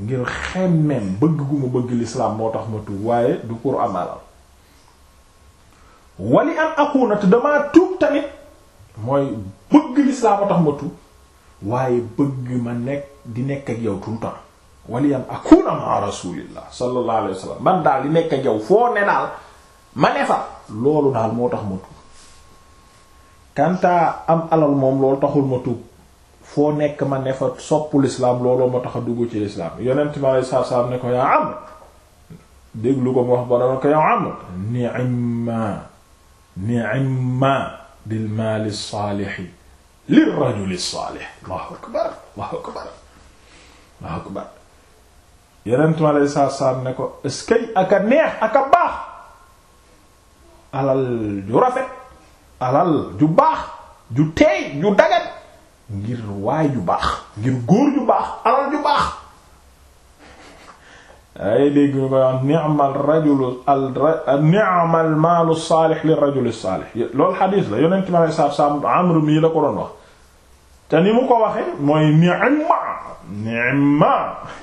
ngir xemmem bëgg gu ma bëgg l'islam moo tax ma tuub waaye du pour am alal wali an akuna te damaa tuub tamit mooy bëgg l'islam moo tax ma tuub waaye bëgg ma nekk di nekk ak yow tout le temps wali an akuna ma rasulillah sallallahu alayhi wa sallam man daal di nekk ak yow foo ne daal ma ne fa loolu daal moo tax ma tuub kantaa am alal moom loolu taxul ma tuub foo nekk ma ne fa soppu l'islam looloo ma tax a dugg ci l'islam yonent ma lay saa saa ne ko yaa am déglu ko mu wax ba dama ko yaa am ni'ma ni'ma bil maali saalih lir rajuli saalih allahu akbar allahu akbar allahu akbar yonent ma lay saa saa ne ko eskay aka neex aka baax alal ju rafet alal ju baax ju teey ju dagat ngir waay ju baax ngir góor ju baax alal ju baax ay dégg ñu koy wax ni'mal rajulu al ni'mal maalu saalix li rajuli saalix loolu xadiis la yonent mi alei satu salaam Amr mii la ko doon wax te ni mu ko waxe mooy ni'ma ni'ma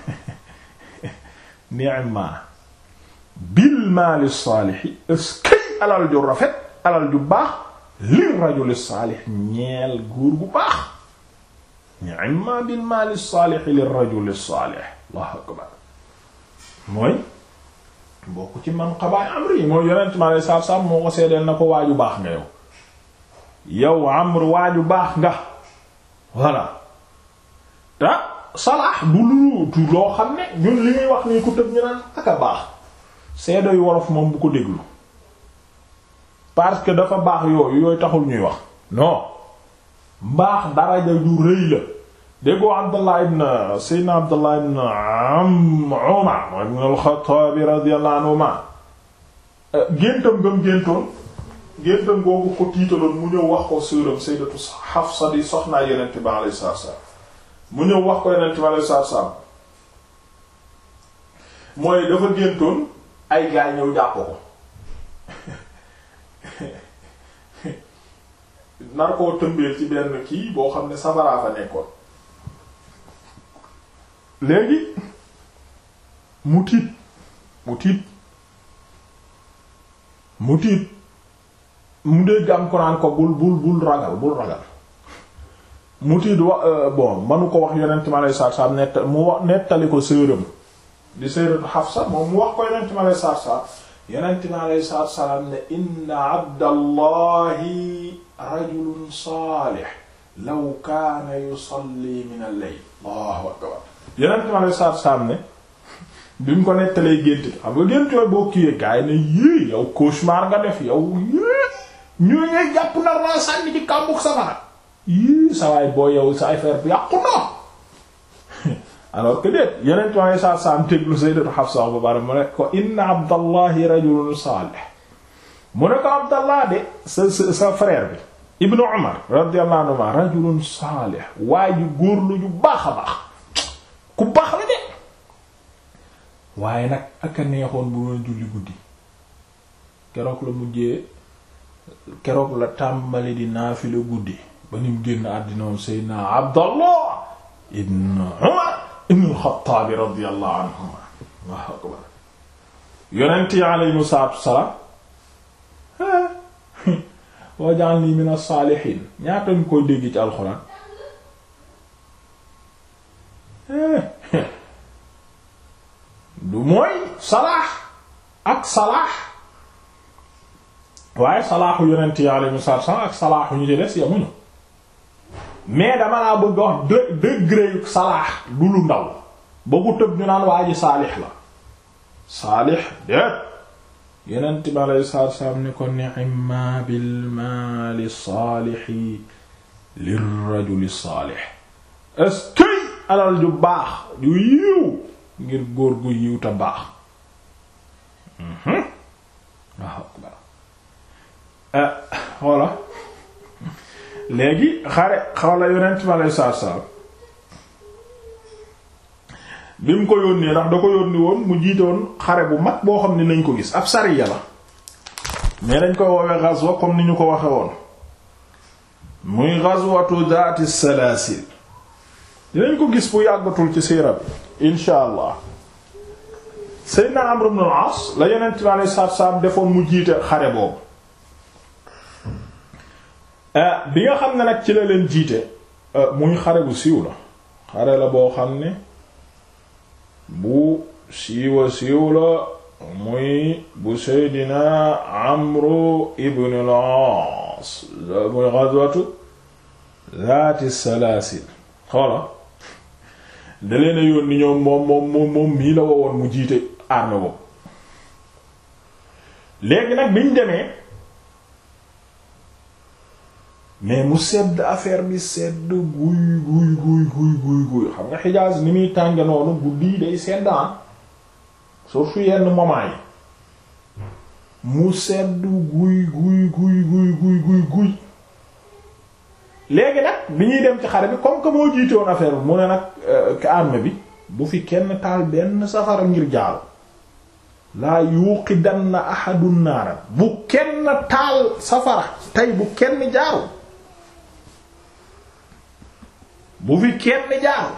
ni'ma bil maali saalixi eskay alal ju rafet alal ju baax li rajuli saalix ñeel góor gu baax ni'ma bil maali saalix li rajuli saalix Allahu akbar mooy bokk ci man xabaay amri mooy yonent mi alei satu salaam moo ko seedeel na ko waaju baax nga yow yow amr waaju baax nga voilà te salaax du lu du loo xam ne ñun li ñuy wax nii ku tëb ñu naan aka baax seedo yu wolof moom bu ko déglu parce que dafa baax yooyu yooyu taxul ñuy wax non mbaax daraja ju rëy la déggoo Abdallah ibn Seydina Abdallah ibn Umar ibn al-Khattab radiyallahu anhuma géntam gëm géntoon géntam googu ko tiitaloon mu ñëw wax ko sœuram Sayyidatu Hafsa di soxnaa Yonent bi alayhi salaam mu ñëw wax ko Yonent bi alayhi salaam mooy dafa géntoon ay gaay ñëw jàpp ko nar koo tëmbeel ci benn kii boo xam ne safaraa fa nekkoon léegi mu tiit mu tiit mu tiit mu dégg am ko naan ko bul bul bul ragal bul ragal mu tiit wa bon manu ko wax yonent ma lay saar saar nett mu wax nettali ko sëram di sëratu Hafsa moom mu wax ko yonent ma lay saar saar yonent ma alayhi salaatu salaam ne inna abdallahi rajulun saalih law kaana yusalli min al-layl allahu akbar yonent ma alayhi salaatu salaam ne bi mu ko nettalee gént xam nga gént yooyu boo kiiwee gaay ne yii yow cauchemar nga def yow yii ñu ngay jàpp nar naa sànni ci kàmbug safara yii sawaay boo yow sa affaire bi yàqu na alors que déet yeneen to ay saa saam teglu sayyidatu Hafsa ba bari mu ne ko inna abdallahi rajulun salih mu ne ko abdallah de sa sa sa frère bi ibnu umar radiyallahu anhuma rajulun salih waaye ju góor lu ju baax a baax ku baax la de waaye nag aka neexoon bu doon julli guddi keroog la mujjee keroog la tàmbali di naafila guddi ba nim génn àddina woon sayyidina abdallah ibnu umar ibn al-Xattaab radiyallahu anhuma Allahu akbar yonent yi alayhimu salaatu wassalaam waj'alnii mina saalihiin ñaata ñu koy dégg ci alxuraan du mooy salaax ak salaax waaye salaaxu yonent yi alayhimu salaatu wassalaam ak salaaxu ñu ci des yamuñu mais dama laa bëgg wax de degré yu salaax du lu ndaw ba ku tëb ñu naan waa ji saalix la saalix déet yeneen bi alei saatu salaam ni ko ni'ma bil maali saalixi lir rajuli saalix est-ce que alal ju baax ju yiw ngir góor gu yiw te baax waaw xoola léegi xare xawla yonent mi aleyhi salaatu salaam bi mu ko yónnee ndax da ko yónni woon mu jiitoon xare bu mag boo xam ne nañ ko gis ab sariya la mais dañ koy woowee ghazwa comme ni ñu ko waxe woon muy ghazwatu zaati salaasil dinañ ko gis bu yàggatul ci siira bi insha allah Seydina Amr ibn al-As la Yonent bi alayhi salaatu salaam defoon mu jiite xare boobu bi nga xam ne nag ci la leen jiite muy xare bu siiw la xare la boo xam ne bu siiwa siiw la muy bu Seydina Amru ibn al-As muy ghazwatu zaati salaasil xoola da leen a yónni ñoom moom moom moom moom mii la wowoon mu jiite armée boobu léegi nag biñ demee mais mu sedd affaire bi sedd guy guy guy guy guy guy xam nga Hijaaz ni muy tànge noonu guddi day sedd ah surtout yenn moment yi mu sedd guy guy guy guy guy guy guy léegi nag bi ñuy dem ci xare bi comme que moo jiite woon affaire bi mu ne nag armée bi bu fi kenn taal benn safara ngir jaaru laa yuqidanna ahadun naara bu kenn taal safara tey bu kenn jaaru bu fi kenn jaaru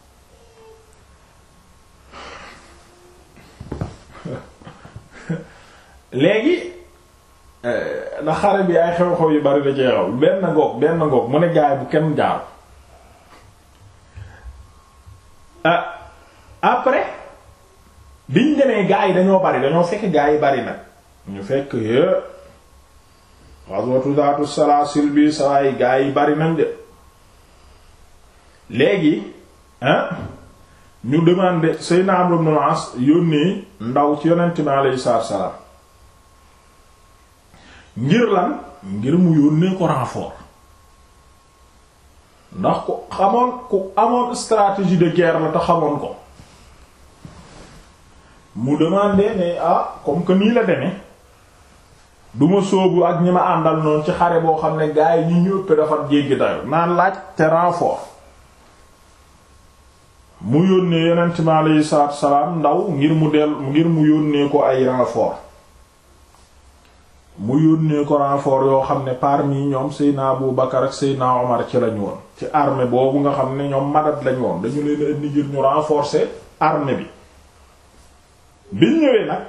léegi na xare bi ay xew-xew yu bari da jeexaw benn ngoog benn ngoog mu ne gaay bu kenn jaaru après biñ demee gaa yi dañoo bari dañoo fekk gaa yi bari nag ñu fekk é ghazwatu zaatu salaasil bi sawaay gaa yi bari nañ de léegi ah ñu demandé Seydina Amr ibn al-As yónnee ndaw ci yonent bi alayhi salaatu salaam ngir lan ngir mu yónnee ko renfort ndax ku xamoon ku amoon stratégie de guerre la te xamoon ko mu demandé ne ah comme que nii la demee duma sóobu ak ñi ma àndal noonu ci xare boo xam ne gars yi ñi ñu ëpp dafa jéggi dayo naan laaj te renfort mu yónnee yonent mi aleyhi salaatu salaam ndaw ngir mu del ngir mu yónnee ko ay renfort mu yónnee ko renfort yoo xam ne parmi ñoom Seydina Abu Bakar ak Seydina Omar ci lañu woon ci armée boobu nga xam ne ñoom madat lañu woon dañu leen indi ngir ñu renforcer armée bi biñ ñëwee nag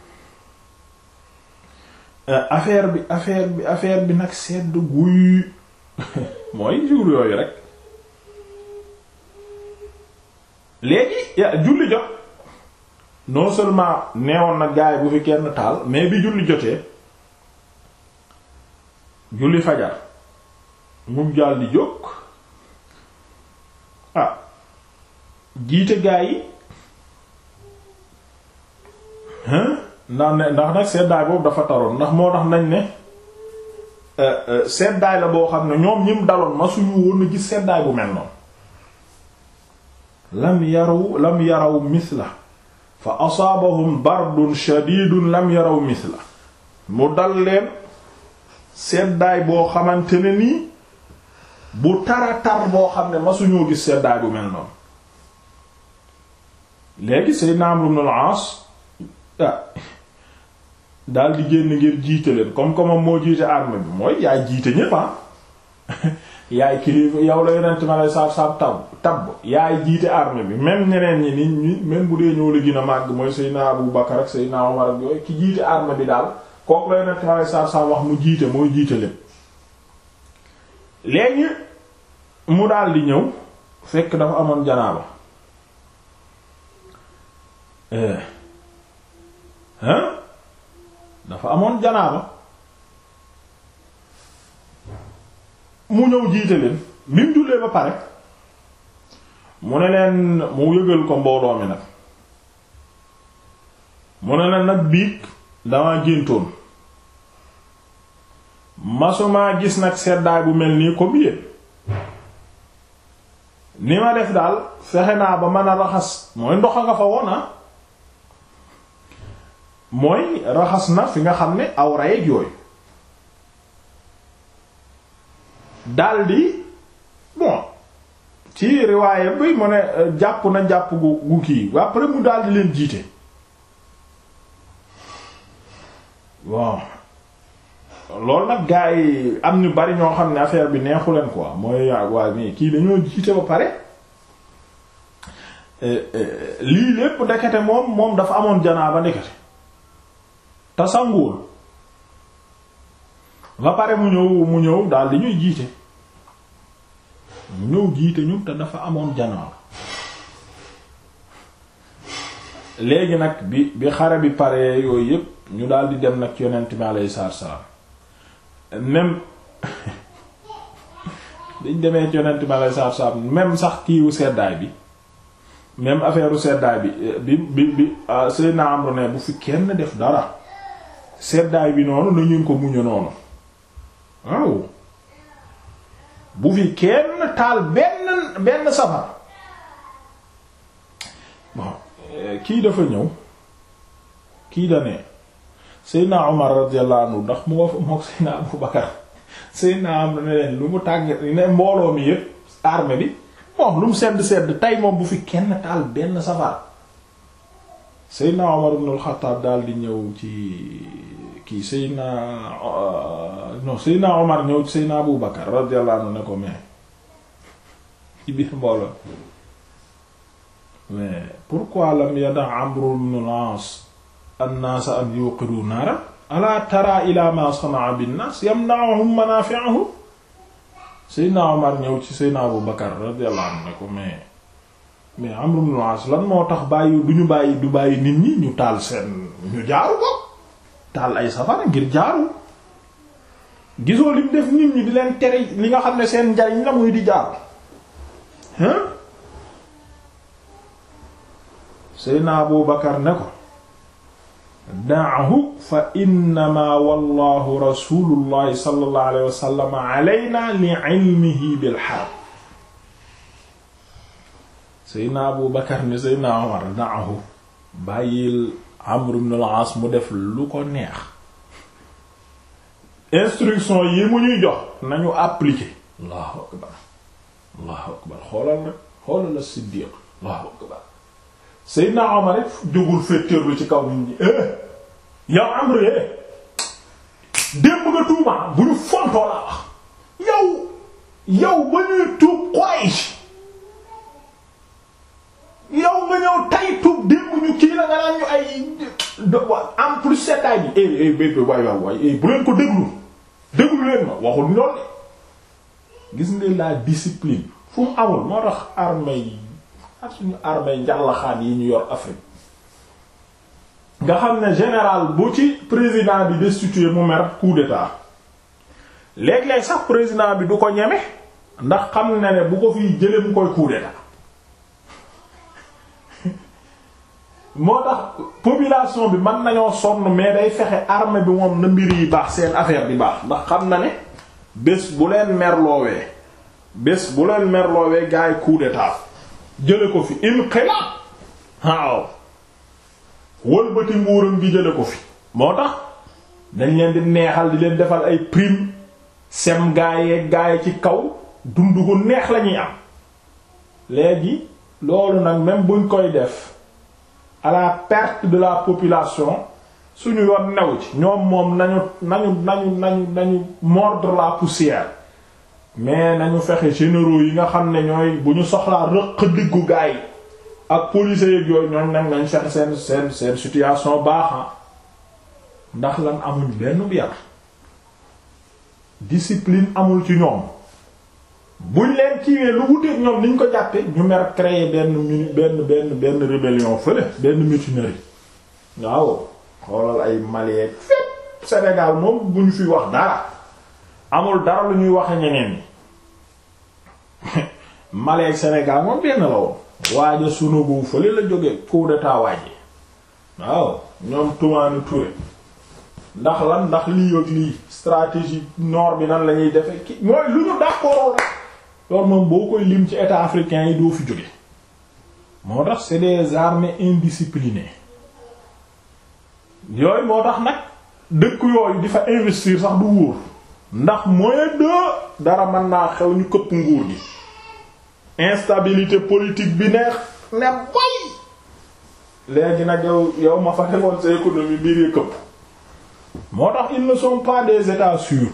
affaire bi affaire bi affaire bi nag sedd guy mooy jour yooyu rek léegi julli jot non seulement neewoon na gaay bu fi kenn taal mais bi julli jotee julli fajar mu jàll di jóg ah jiite gaay yi ndax ne ndax nag seddaay boobu dafa taroon ndax moo tax nañ ne seddaay la boo xam ne ñoom ñim daloon ma suñu woon a gis seddaay bu mel noonu lam yaraw lam yaraw misla fa asaabahum bardun shadidun lam yaraw misla mu dal leen seddaay boo xamante ne nii bu tara tar boo xam ne ma suñoo gis seddaay bu mel noonu léegi Seydina Amr ibn al-As ah daal di génn ngir jiite leen comme comme moo jiite armée bi mooy yaay jiite ñépp ah yaay kilifa yow la yonent ma lay saab saab tab tab yaay jiite armée bi même ñeneen ñi nit ñi même bu dee ñoo la gën a màgg mooy Seydina Abu Bakar ak Seydina Omar ak yooyu ki jiite armée bi daal kooku la yonent ma lay saab saab wax mu jiite mooy jiite leen léegi mu daal di ñëw fekk dafa amoon janaaba hein dafa amoon janaaba mu ñëw jiite leen bi mu jullee ba pare mu ne leen mu yëgal ko mbooloo mi nag mu ne leen nag biig dama géntoon masumaa gis nag seddaay bu mel nii ko biyee ni ma def daal fexe naa ba mën a raxas mooy ndox a nga fa woona mooy raxas na fi nga xam ne awra yeeg yooyu daldi bon ci riwaaye bi mu ne jàpp na jàpp gu gu kii après mu daldi leen jiite bon loolu nag gaa yi am ñu bari ñoo xam ne affaire bi neexu leen quoi mooy waaye mais kii dañoo jiite ba pare lii lépp ndekete moom moom dafa amoon janaaba ndekete te sanguwul ba pare mu ñëw mu ñëw daal di ñuy jiite mu ñëw jiite ñu te dafa amoon janaaba léegi nag bi bi xare bi pare yooyu yépp ñu daal di dem nag yonent bi alayhi salaam même dañ demee ci yonent bi alayhi salaam même sax kiiwu seddaay bi même affaire u seddaay bi bi bi bi Seydina Amru ne bu fi kenn def dara seddaay bi noonu na ñun ko muñu noonu waaw bu fi kenn taal benn benn safar bon kii dafa ñëw kii da ne Seydina Omar radiyallahu anhu ndax mu nga mook Seydina Abu Bakar Seydina am ne leen lu mu tàggat ne mbooloo mi yëpp armée bi bon lu mu sedd sedd tey moom bu fi kenn taal benn safar Seydina Omar ibn al-Khattab daal di ñëw ci kii Seydina non Seydina Omar ñëw ci Seydina Abu Bakar radiyallahu anhu ne ko mais ci biir mbooloo mais pourquoi lam yada Amr ibn al-As an-nas an yuqidu naara ala tara ila ma sanaa bin-nas yamna'uhum manafi'uhum Seydina Omar ñëw ci Seydina Abu Bakar radiyallahu anhu ne ko mais mais Amr ibn al-As lan moo tax bàyyi du ñu bàyyi du bàyyi nit ñi ñu taal seen ñu jaaru ko taal ay safara ngir jaaru gisoo lim def nit ñi di leen tere li nga xam ne seen njariñ la muy di jaaru hein Seydina Abu Bakar ne ko da'ahu fa innama wallahu rasulullahi sallallahu alayhi wa sallam alayna li ilmihi bil harb Seydina Abu Bakar ne Seydina Umar da'ahu bàyyil Amr ibn al-As mu def lu ko neex instruction yi mu ñuy jox nañu appliquer Allahu akbar Allahu akbar xoolal rek xoolal la Siddiq Allahu akbar Seydina Omar it jógul féeteerlu ci kaw nit ñi yow Amr démb nga tuuma bu ñu fontoo laa wax yow yow ba ñuy tuub Quraysh yow nga ñëw tay tuub démb ñu kii la nga naan ñu ay en plus seddaay bi eh eh bébé waay waay waay bu leen ko déglu déglu leen ma waxul ñoom gis nga la discipline fu mu amul moo tax armée yi ak suñu armée njallaxaan yi ñu yor Afrique nga xam ne général bu ci président bi destitué mu mer coup d'état léeg-léeg sax président bi du ko ñeme ndax xam na ne bu ko fiy jëlee mu koy coup d'état moo tax population bi mën nañoo sonn mais day fexe armée bi moom na mbir yi baax seen affaire bi baax ndax xam na ne bés bu leen merloowee bés bu leen merloowee gars yi coup d'état jële ko fi inqilab waaw wëlbati nguuram gi jële ko fi moo tax dañ leen di neexal di leen defal ay prime sem gaayee gaay ci kaw dund gu neex lañuy am léegi loolu nag même buñ koy def à la perte de la population suñu yoon new ci ñoom moom nañu nañu nañu nañu nañu mordre la poussière mais nañu fexe généraux yi nga xam ne ñooy bu ñu soxlaa rëq diggu gaay ak policiers yeeg yooyu ñooñ nag nañ fexe seen seen seen situation baaxa ndax lan amuñ benn yar discipline amul ci ñoom buñ leen kiiwee lu wuteeg ñoom niñ ko jàppe ñu mer créer benn muni benn benn benn rébellion fële benn mutinerie waaw xoolal ay Mali fépp Sénégal moom bu ñu fi wax dara amul dara lu ñuy waxe ñeneen ñi Mali ak Sénégal moom benn la woon waaja sunubu fële la jóge coup d'état waaji waaw ñoom Toumani Touré ndax lan ndax lii ak lii stratégie nord bi nan la ñuy defe ki mooy lu ñu d'accord rek loolu moom boo koy lim ci état africain yi doo fi jóge moo tax c'est des armées indisciplinées yooyu moo tax nag dëkk yooyu di fa investir sax du wóor ndax moyen de dara mën naa xew ñu këpp nguur gi instabilité politique bi neex ne boy léegi nag yow yow ma fa defoon sa économie biir yi këpp moo tax ils ne sont pas des états sûrs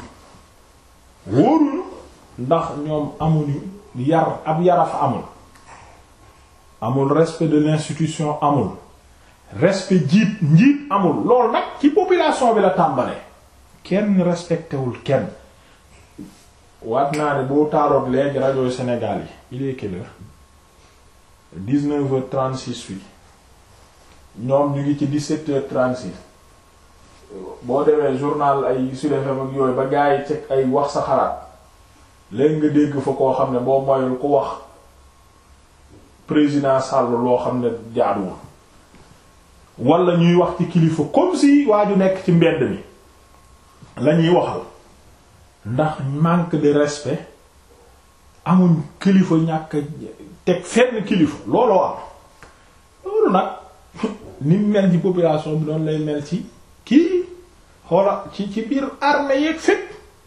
wóoruñu ndax ñoom amuñu yar ab yara fa amul amul respect de l'institution amul respect jiit njiit amul loolu nag ci population bi la tàmbalee kenn respecté wul kenn waat naa ne boo taaloon léegi rajo Sénégal yi il est quelle heure dix-neuf heures trente-six fii ñoom ñu ngi ci dix-sept heures trente-six boo demee journal ay Sud FM ak yooyu ba gaa yi ceg ay wax sa xalaat léegi nga dégg fa koo xam ne boo moyul ku wax président Sall loo xam ne jaaduwul wala ñuy wax ci kilifa comme si waa ju nekk ci mbedd mi la ñuy waxal ndax manque de respect amuñ kilifa ñàkk teg fenn kilifa looloo am loolu nag ni mel ci population bi doon lay mel ci kii xoola ci ci biir armée yeeg fépp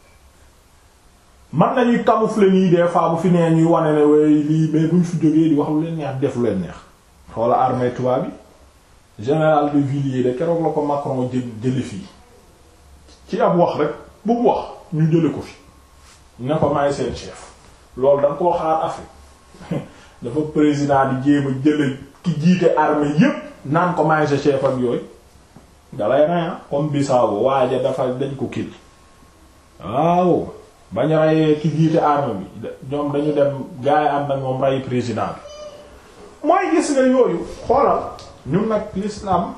man nañuy camoufler nii des fois bu fi nee ñuy wane ne way lii mais buñ fi jógee di wax lu leen neex def lu leen neex xoola armée tubaab bi général de Villiers de keroog la ko Macron jël jëli fii ci ab wax rek bu wax ñu jële ko fi ne ko maay seen chef loolu da nga koo xaar Afrique dafa président di jéem a jële ki jiite armée yépp naan ko maay sa chef ak yooyu dalay raya comme Bissau waaja dafa dañ ko kil waaw bañ rayee ki jiite armée bi ñoom dañu dem gaay ànd ak moom ray président bi mooy gis nga yooyu xoolal ñun nag l'islam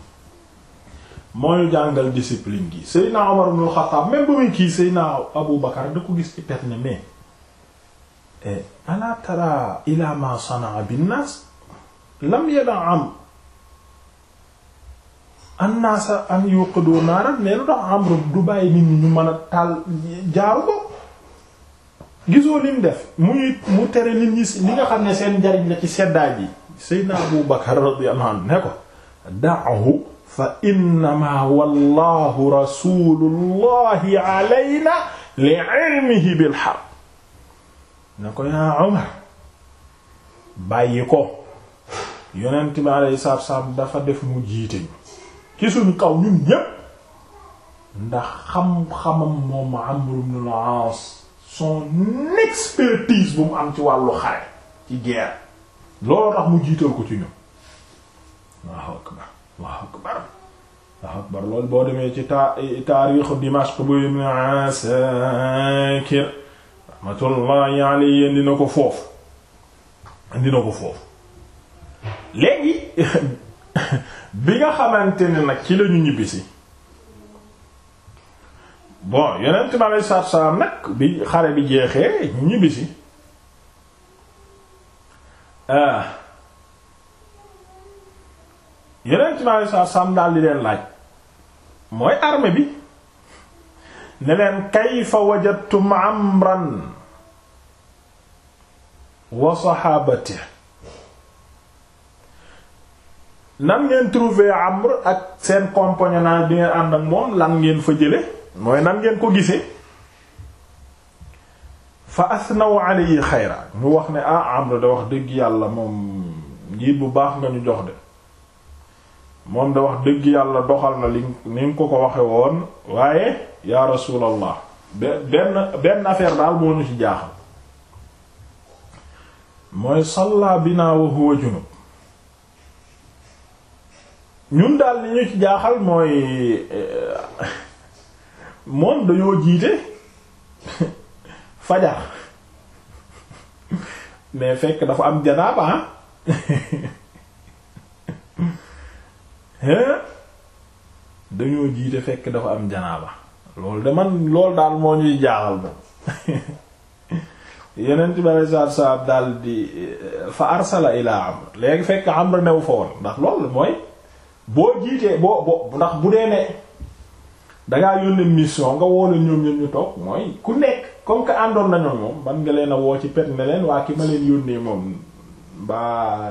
mooy jàngal discipline gi Seydina Omar ibn al-Khattab même ba muy kii Seydina Abu Bakar da ko gis ci pet ne mais ala tara ila ma sanaa binnaas lam yada'am annaasa an yuqadu naaran mais lu tax Amr du bàyyi nit ñi ñu mën a taal jaaru ko gisoo lim def muy mu tere nit ñi li nga xam ne seen njariñ la ci seddaay bi Seydina Abu Bakar radiyallahu anhu ne ko da'hu fa innama wallahu rasulullahi alayna li ilmihi bil harb ne ko yaa Umar bàyyi ko yonent bi alayhi salaatu wassalaam dafa def mu jiite ñu ci suñu kaw ñun ñépp ndax xam-xamam moom Amr ibn al-As son expertise bu mu am ci wàllu xare ci guerre looloo tax mu jiital ko ci ñun Allahu akbar Allahu akbar Allahu akbar loolu boo demee ci ta taarixu Dimashq bu Ibn Asakir rahmatullahi alayhi dina ko foofu dina ko foofu léegi bi nga xamante ne nag ci lañu ñibbisi bon yonent bi alei salaatu salaam nag bi xare bi jeexee ñu ñibbisi yonent bi alei salaatu salaam daal di leen laaj mooy armée bi ne leen kayfa wajadtum amran wa saxaabatihi nan ngeen trouver Amr ak seen compagnonnage bi ngeen ànd ak moom lan ngeen fa jële mooy nan ngeen ko gisee fa asnaw alayhi xayra ñu wax ne ah Amr da wax dëgg yàlla moom njiit bu baax nga ñu jox de moom da wax dëgg yàlla doxal na li ni nga ko ko waxe woon waaye yaa rasulallah benn benn affaire daal moo ñu ci jaaxal mooy salla bina wa huwa junub ñun daal li ñu ci jaaxal mooy moom dañoo jiite fajar mais fekk dafa am janaaba dañoo jiite fekk dafa am janaaba loolu de man loolu daal moo ñuy jaaxal moom yeneen ci bari saab saab daal di fa arsala ilaa Amr léegi fekk Amr new fa woon ndax loolu mooy boo jiitee boo boo ndax bu dee ne dangaa yónnee mission nga woo leen ñoom ñoom ñu toog mooy ku nekk comme que àndoon nañu moom man nga leen a woo ci pet ne leen waa ki ma leen yónnee moom mbaa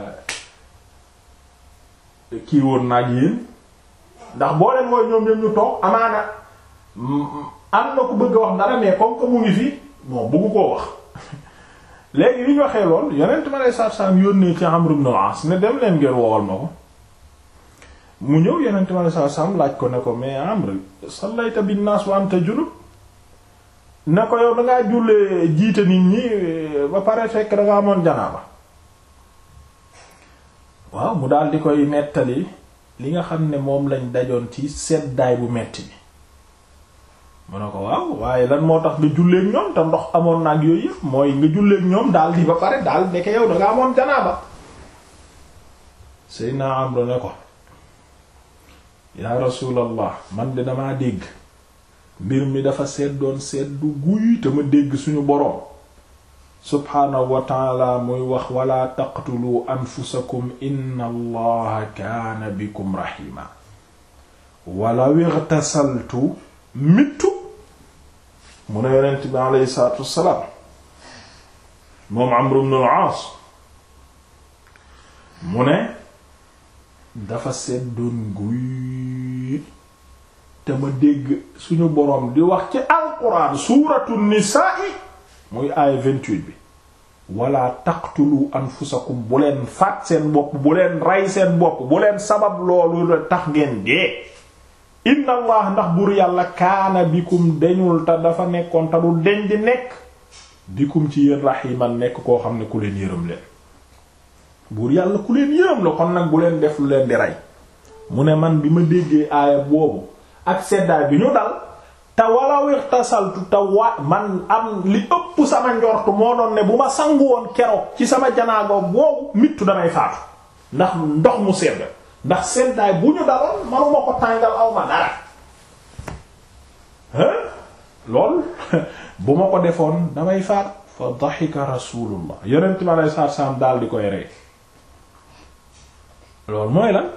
kii woon naag yéen ndax boo leen mooy ñoom ñoom ñu toog amaana am na ku bëgg a wax dara mais comme que mu ngi fi bon bëggu koo wax léegi li ñu waxee lool yonent ma lay saab-saab yónnee ci Amr ibn al-As ne dem leen ngeen woowal ma ko mu ñëw yonent ma lay saab-saab laaj ko ne ko mais Amr sallayta bin nas wa anta junub ne ko yow dangaa jullee jiite nit ñi ba pare fekk dangaa amoon janaaba waaw mu daal di koy nettali li nga xam ne moom lañ dajoon ci seddaay bu metti bi mu ne ko waaw waaye lan moo tax nga julleek ñoom te ndox amoon na ak yooyu yëpp mooy nga julleek ñoom daal di ba pare daal ndeke yow da nga amoon janaaba Seydina Amru ne ko yaa rasulallah man de damaa dégg mbir mi dafa seddoon seddu guy te ma dégg suñu boroom subhaanahu wa taala muy wax wala taqtulu anfusakum inna allaha kaana bikum rahima walaw ightasaltu mittu mu ne yonent bi aleyhi salaatu wassalaam moom Amr ibn al-Aas mu ne dafa seddoon guy te ma dégg suñu boroom di wax ci alquran suuratu nisaa muy aaya 28 bi wala taqtulu anfusakum bu leen faat seen bopp bu leen rey seen bopp bu leen sabab loolu la tax ngeen dee inna allah ndax buur yàlla kaana bikum deñul te dafa nekkoon te du deñ di nekk bikum ci yéen rahiman nekk koo xam ne ku leen yërëm leen buur yàlla ku leen yërëm la kon nag bu leen def lu leen di rey mu ne man bi ma déggee aaya boobu ak seddaay bi ñu dal te walaw ixtasaltu te wa man am li ëpp sama njort moo doon ne bu ma sangu woon keroog ci sama janaago boobu mittu damay faatu ndax ndox mu sedd ndax seddaay bu ñu daloon manuma ko tàngal aw ma dara hein lool bu ma ko defoon damay faat fa daxika rasulullah yonent mi alei satu salaam daal di koy rey loolu mooy lan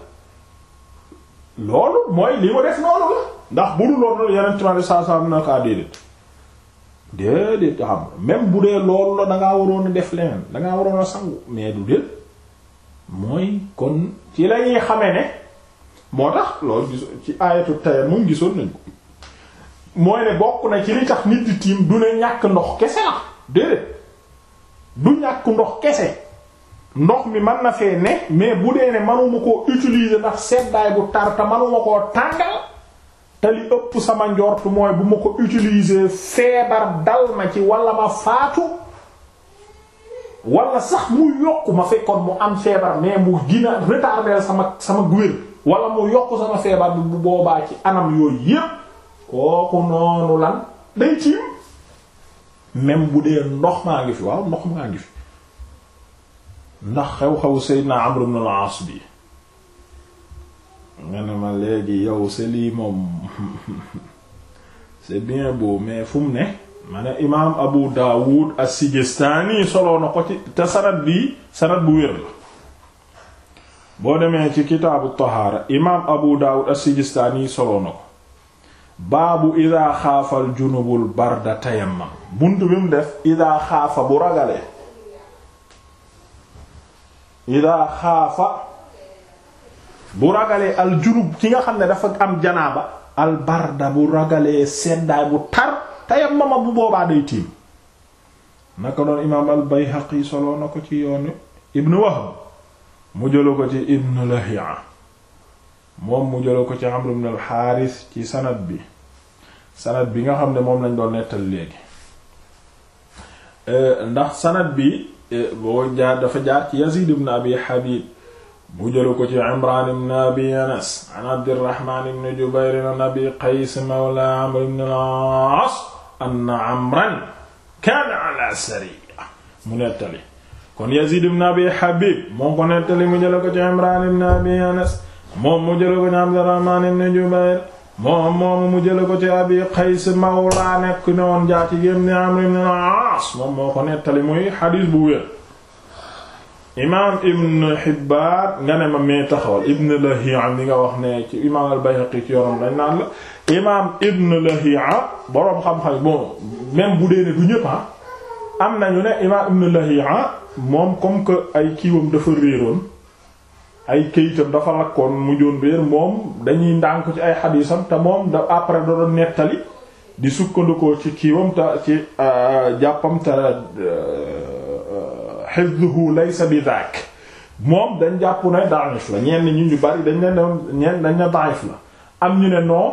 loolu mooy li mu def noonu la ndax bu dul loolu yeneen ci saa saa am na kaa déedéet déedéet xam même bu dee loolu la dangaa waroon a def leneen dangaa waroon a sangu mais du déet mooy kon ci la ñuy xamee ne moo tax loolu gis ci aayatu tayammum gisoon nañ ko mooy ne bokk na ci li tax nit di tiim du ne ñàkk ndox kese la déedéet du ñàkk ndox kese ndox mi mën na fee ne mais bu dee ne manuma koo utiliser ndax seddaay bu tar te manuma koo tàngal te li ëpp sama njort mooy bu ma ko utiliser feebar dal ma ci wala ma faatu wala sax mu yokk ma fekkoon mu am feebar mais mu gina retarder sama sama guwér wala mu yokk sama feebar bi bu boobaa ci anam yooyu yépp kooku noonu lan day tiim même bu dee ndox maa ngi fi waaw ndox maa ngi fi ndax xew-xew Seydina Amr ibn al-As bi nga ne ma léegi yow c'est lii moom c'est bien beau mais fu mu ne ma ne imaam Abu Dawud as-Sijistani soloo na ko ci te sanad bi sanad bu wér la boo demee ci kitaabu tahaara imaam Abu Dawud as-Sijistani soloo na ko baabu ida xaafal junubul barda tayammam bunt bi mu def ida xaafa bu ragalee ida xaafa bu ragalee al junub ki nga xam ne dafa am janaaba al barda bu ragalee seddaay bu tar tayammama bu boobaa day tiim naka doon imaam al Bayhaqi soloo na ko ci yoonu ibn Wahb mu jëla ko ci ibn Lahi'a moom mu jëla ko ci Amr ibn al Harith ci sanad bi sanad bi nga xam ne moom lañ doon nettal léegi ndax sanad bi boo jaar dafa jaar ci Yazid ibn Abi Habib mu jëla ko ci Imran ibn Abi Anas an Abdirrahman ibn Jubayr an Abi Qays mawla Amr ibn al-As anna Amran kaana ala sariya mu nettali kon Yazid ibn Abi Habib moo ko nettali mu jëla ko ci Imran ibn Abi Anas moom mu jëla ko ci Abdirrahman ibn Jubayr moom moom mu jëla ko ci Abi Qays mawla nekk ne woon jaati gémm ni Amr ibn al-As moom moo ko nettali muy xadiis bu wér imaam Ibn Hibbaan nga ne ma mee taxawal Ibn Lahi'a mi nga wax ne ci imaam al-Bayhaqi ci yorom dañ naan la imaam Ibn Lahi'a boroom xam-xam bon même bu dee ne du ñëpp am nañu ne imaam Ibn Lahi'a moom comme que ay kiiwam dafa réeroon ay këyitam dafa lakkoon mujjoon réer moom dañuy ndànk ci ay xadiisam te moom da après da doon nettali di sukkandikoo ci kiiwam te ci jàppam te hifdhuhu laysa bi dhak moom dañ jàpp ne da'if la ñenn ñi ñu bari dañ ne ñenn dañ ne da'if la am ñu ne non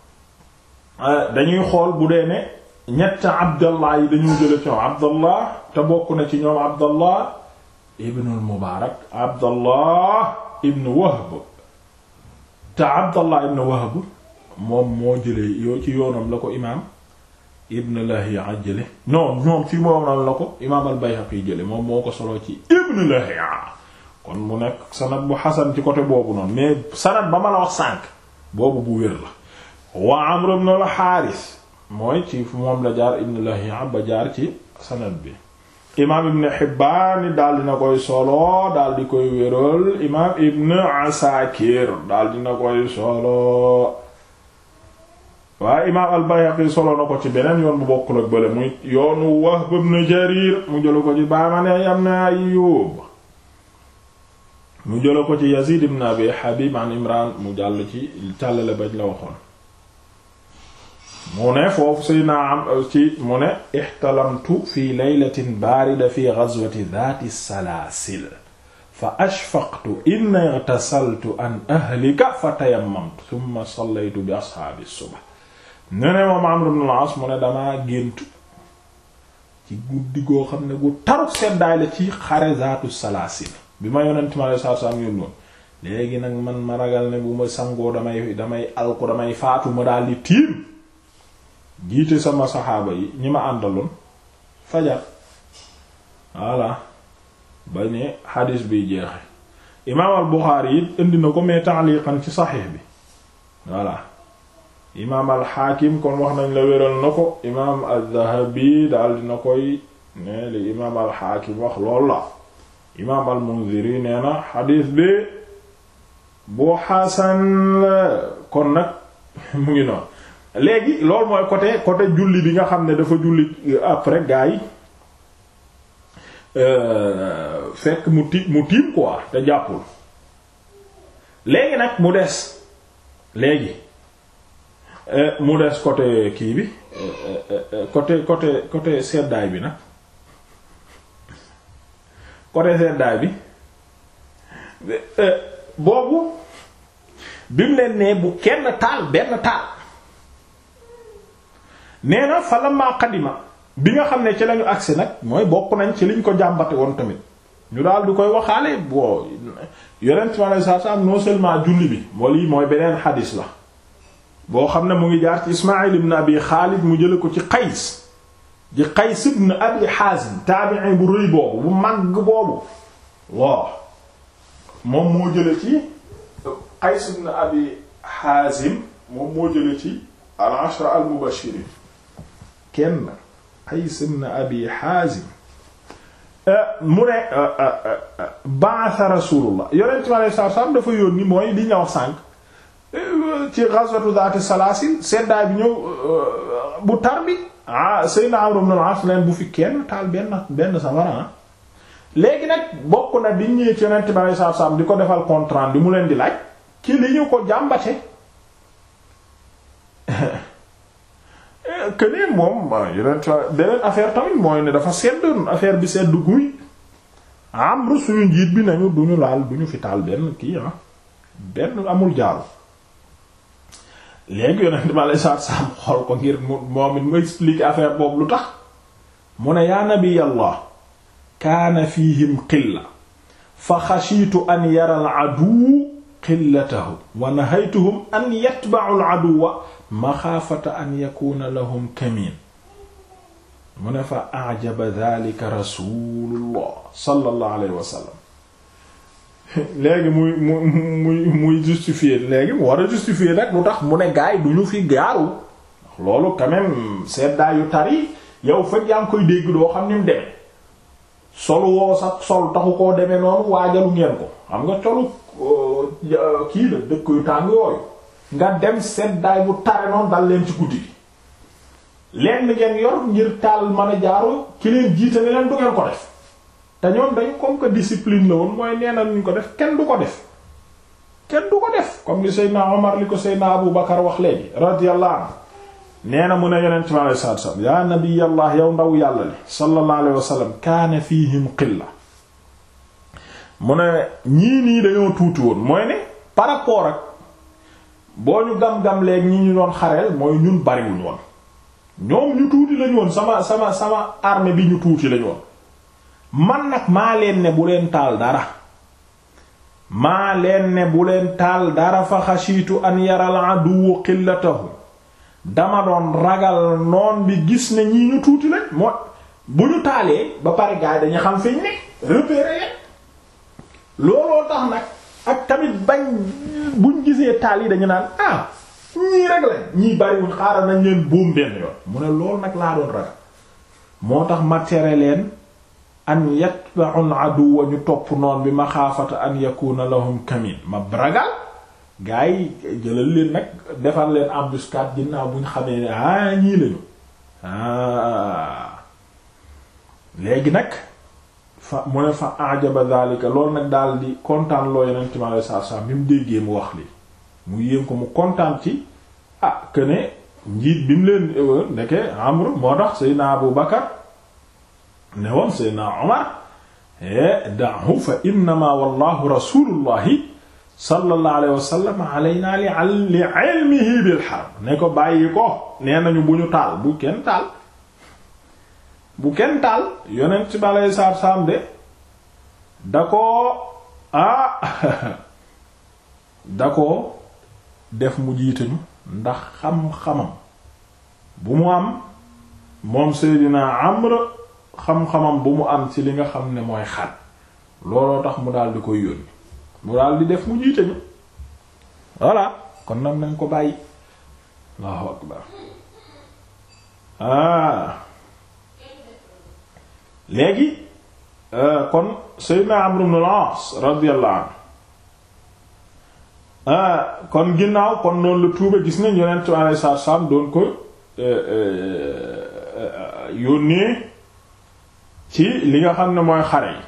dañuy xool bu dee ne ñett abdallah yi dañu jële ci ñoom abdallah te bokk na ci ñoom abdallah ibnul mubaarak abdallah ibn wahb te abdallah ibn wahb moom moo jëlee yoo ci yoonam la ko imaam ibn lahiya jële non ñoom ci moom la ko imaam al bayhaqi jële moom moo ko solo ci ibn lahiya kon mu nekk sanad bu xasan ci côté boobu noonu mais sanad ba ma la wax sànq boobu bu wér la wa amr ibn al xaaris mooy ci moom la jaar ibn lahiya ba jaar ci sanad bi imaam ibn Hibbaan daal dina koy solo daal di koy wéral imaam ibn Asakir daal dina koy solo waaye imaam al-Bayhaqi solo na ko ci beneen yoon bu bokkul ak bële muy yoonu Wahb ibn Jarir mu jëla ko ci baamane ibn Ayyub mu jëla ko ci Yazid ibn Abi Habib an Imran mu jàll ci càllale bañ la waxoon mu ne foofu say naa am ci mu ne ixtalamtu fi laylatin baarida fi ghazwati dhaati salaasil fa ashfaqtu in ightasaltu an ahlika fa tayammamtu thumma sallaytu bi ashaabi subh ne ne moom Amr ibn al-As mu ne damaa géntu ci guddi goo xam ne gu taruk seddaay la ci xare zaatu salaasil bi ma yonent ma saa saa am yónnoon léegi nag man ma ragal ne bu ma sangoo damay damay alko damay faatu ma daal di tiim jiite sama saxaaba yi ñi ma àndaloon fajar voilà ba ne xadis biy jeexe imaam al Buxaari it indi na ko mais ta'liqan ci saxiix bi voilà imaam al Xaakim kon wax nañ la wéral na ko imaam al Dhahabi daal dina koy ne li imaam al Xaakim wax lool la imaam al Munziri nee na xadis bi bu xasan la kon nag mu ngi noonu léegi loolu mooy côté côté julli bi nga xam ne dafa julli après gars yi fekk mu ti mu tiim quoi te jàppul léegi nag mu des léegi mu des côté kii bi côté côté côté seddaay bi nag côté seddaay bi boobu bi mu leen nee bu kenn taal benn taal nee na fa lamma qadima bi nga xam ne ci lañu agsi nag mooy bokk nañ ci liñ ko jàmbate woon tamit ñu daal di koy waxaale boo yonent mi alayhi salaam non seulement julli bi moo lii mooy beneen xadis la boo xam ne mu ngi jaar ci Ismaïl ibn Abi Xaalid mu jële ko ci Qays di Qays ibn Abi Haazim taabi'i bu rëy boobu bu màgg boobu waaw moom moo jële ci Qays ibn Abi Haazim moom moo jële ci al-ashra al-mubashirin kenn Qays ibn Abi Haazim mu ne ba'atha Rasulullah yonent mi alayhi salaatu salaam dafa yónni mooy li ñu wax sànq ci ghazwatu Zaat as-Salaasil seddaay bi ñëw bu tar bi ah Seydina Amr ibn al-As leen bu fi kenn taal benn benn safara léegi nag bokk na di ñëwee ci yonent mi alayhi salaatu salaam di ko defal compte rendu mu leen di laaj ci li ñu ko jàmbate que ne moom yeneen beneen affaire tamit mooy ne dafa seddoon affaire bi sedd guy Amru suñu njiit bi nañu duñu laal duñu fi taal benn kii ah benn amul jaaru léegi yonent ma lay saat saam xool ko ngir moom it mu expliquer affaire boobu lu tax mu ne yaa nabiyallah kaana fihim qilla fa xashiitu an yara al aduw qillatahu wa nahaytuhum an yatba'u al aduwa maxaafata an yakuna lahum kamin mu ne fa ajaba dhalika rasulullah sallallahu alayhi wa sallam léegi muy muy muy muy justifier léegi mu war a justifier nag lu tax mu ne gaay du ñu fi gaaru loolu quand même seddaay yu tari yow fekk yaa ngi koy dégg doo xam ni mu demee sol woo sax sol taxu koo demee noonu waajalu ngeen ko xam nga colu kii la dëkk yu tàng yooyu nga dem seddaay bu tare noonu dal leen ci guddi gi lenn ngeen yor ngir taal mën a jaaru ki leen jiite ne leen du ngeen ko def te ñoom dañu comme que discipline la woon mooy nee na ñu ko def kenn du ko def kenn du ko def comme li Seydina Omar li ko Seydina Abu Bakar wax léegi radiyallahu anhu nee na mu ne yonent mi alayhi salaatu salaam yaa nabiyallah yow ndaw yàlla li sallallahu alayhi wa sallam kaana fihim qilla mu ne ñii nii dañoo tuuti woon mooy ne par rapport ak boo ñu gam-gam léegi ñi ñu doon xareel mooy ñun bariwuñ woon ñoom ñu tuuti lañu woon sama sama sama armée bi ñu tuuti lañu woon man nag maa leen ne bu leen taal dara maa leen ne bu leen taal dara fa xashiitu an yaral aduwu qillatahu dama doon ragal noon bi gis ne ñii ñu tuuti lañ moo bu ñu taalee ba pare gaay dañu xam fiñ ne repérer leen looloo tax nag ak tamit bañ buñ gisee taal yi dañu naan ah ñii rek lañ ñii bariwuñ xaaral nañ leen boom benn yoon mu ne loolu nag laa doon ragal moo tax ma tere leen an yatba'u aduwa ñu topp noon bi ma xaafata an yakuna lahum kamin ma ragal gaa yi jëlal leen nag defar leen embuscade ginnaaw buñ xamee ne ah ñii lañu ah léegi nag fa mu ne fa ajaba dhalika loolu nag daal di kontaan loo yeneen ci ma lay saa saa bi mu déggee mu wax li mu yéem ko mu kontaan ci ah que ne njiit bi mu leen ndeke Amr moo tax Seydina Abu Bakar ne woon Seydina Omar da'hu fa innama wallahu rasulullahi sallallahu alayhi wa sallam alayna li li ilmihi bil harb ne ko bàyyi ko nee nañu bu ñu taal bu kenn taal bu kenn taal yonent ci balay saar saam de da ko ah da ko def mu jiitañu ndax xam-xamam bu mu am moom Seydina Amr xam-xamam bu mu am ci li nga xam ne mooy xat looloo tax mu daal di koy yónni mu daal di def mu jiitañu voilà kon nag nañ ko bàyyi Allahu akbar ah léegi kon Seydina Amr ibn al-As radiyallahu anhu kon ginnaaw kon noonu la tuube gis nañ yonent bi alayhi salaatu salaam doon ko yónnee ci li nga xam ne mooy xare yi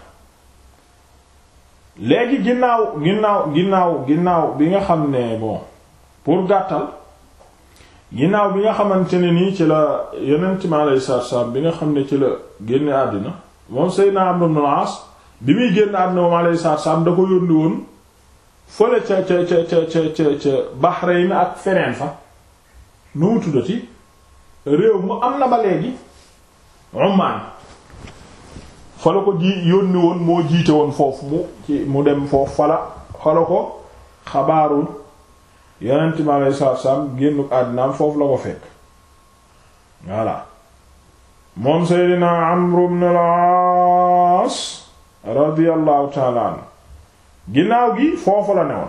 léegi ginnaaw ginnaaw ginnaaw ginnaaw bi nga xam ne bon pour gàttal ginnaaw bi nga xamante ne nii ci la yonent mi alayhi salaatu salaam bi nga xam ne ci la génne àddina moom Seydina Amr ibn al-As bi muy génn àddina moom alayhi salaatu salaam da ko yónni woon fële ca ca ca ca ca ca ca Bahrain ak feneen fa nu mu tuddati réew mu am na ba léegi Oman fa la ko ji yónni woon moo jiite woon foofu mu ci mu dem foofu fala fala ko xabaaru yonent mi alayhi salaatu salaam génnu àddinaam foofu la ko fekk voilà moom Seydina Amr ibn al-As radiyallahu ta'ala anhu ginnaaw gi foofu la newoon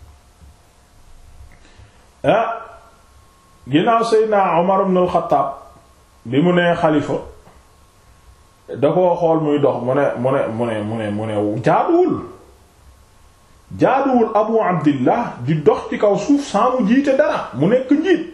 ah ginnaaw Seydina Umar ibn al-Khattab bi mu nee xalifa da koo xool muy dox mu ne mu ne mu ne mu ne mu ne jaaduwul jaaduwul Abu Abdillah di dox ci kaw suuf saa mu jiite dara mu nekk njiit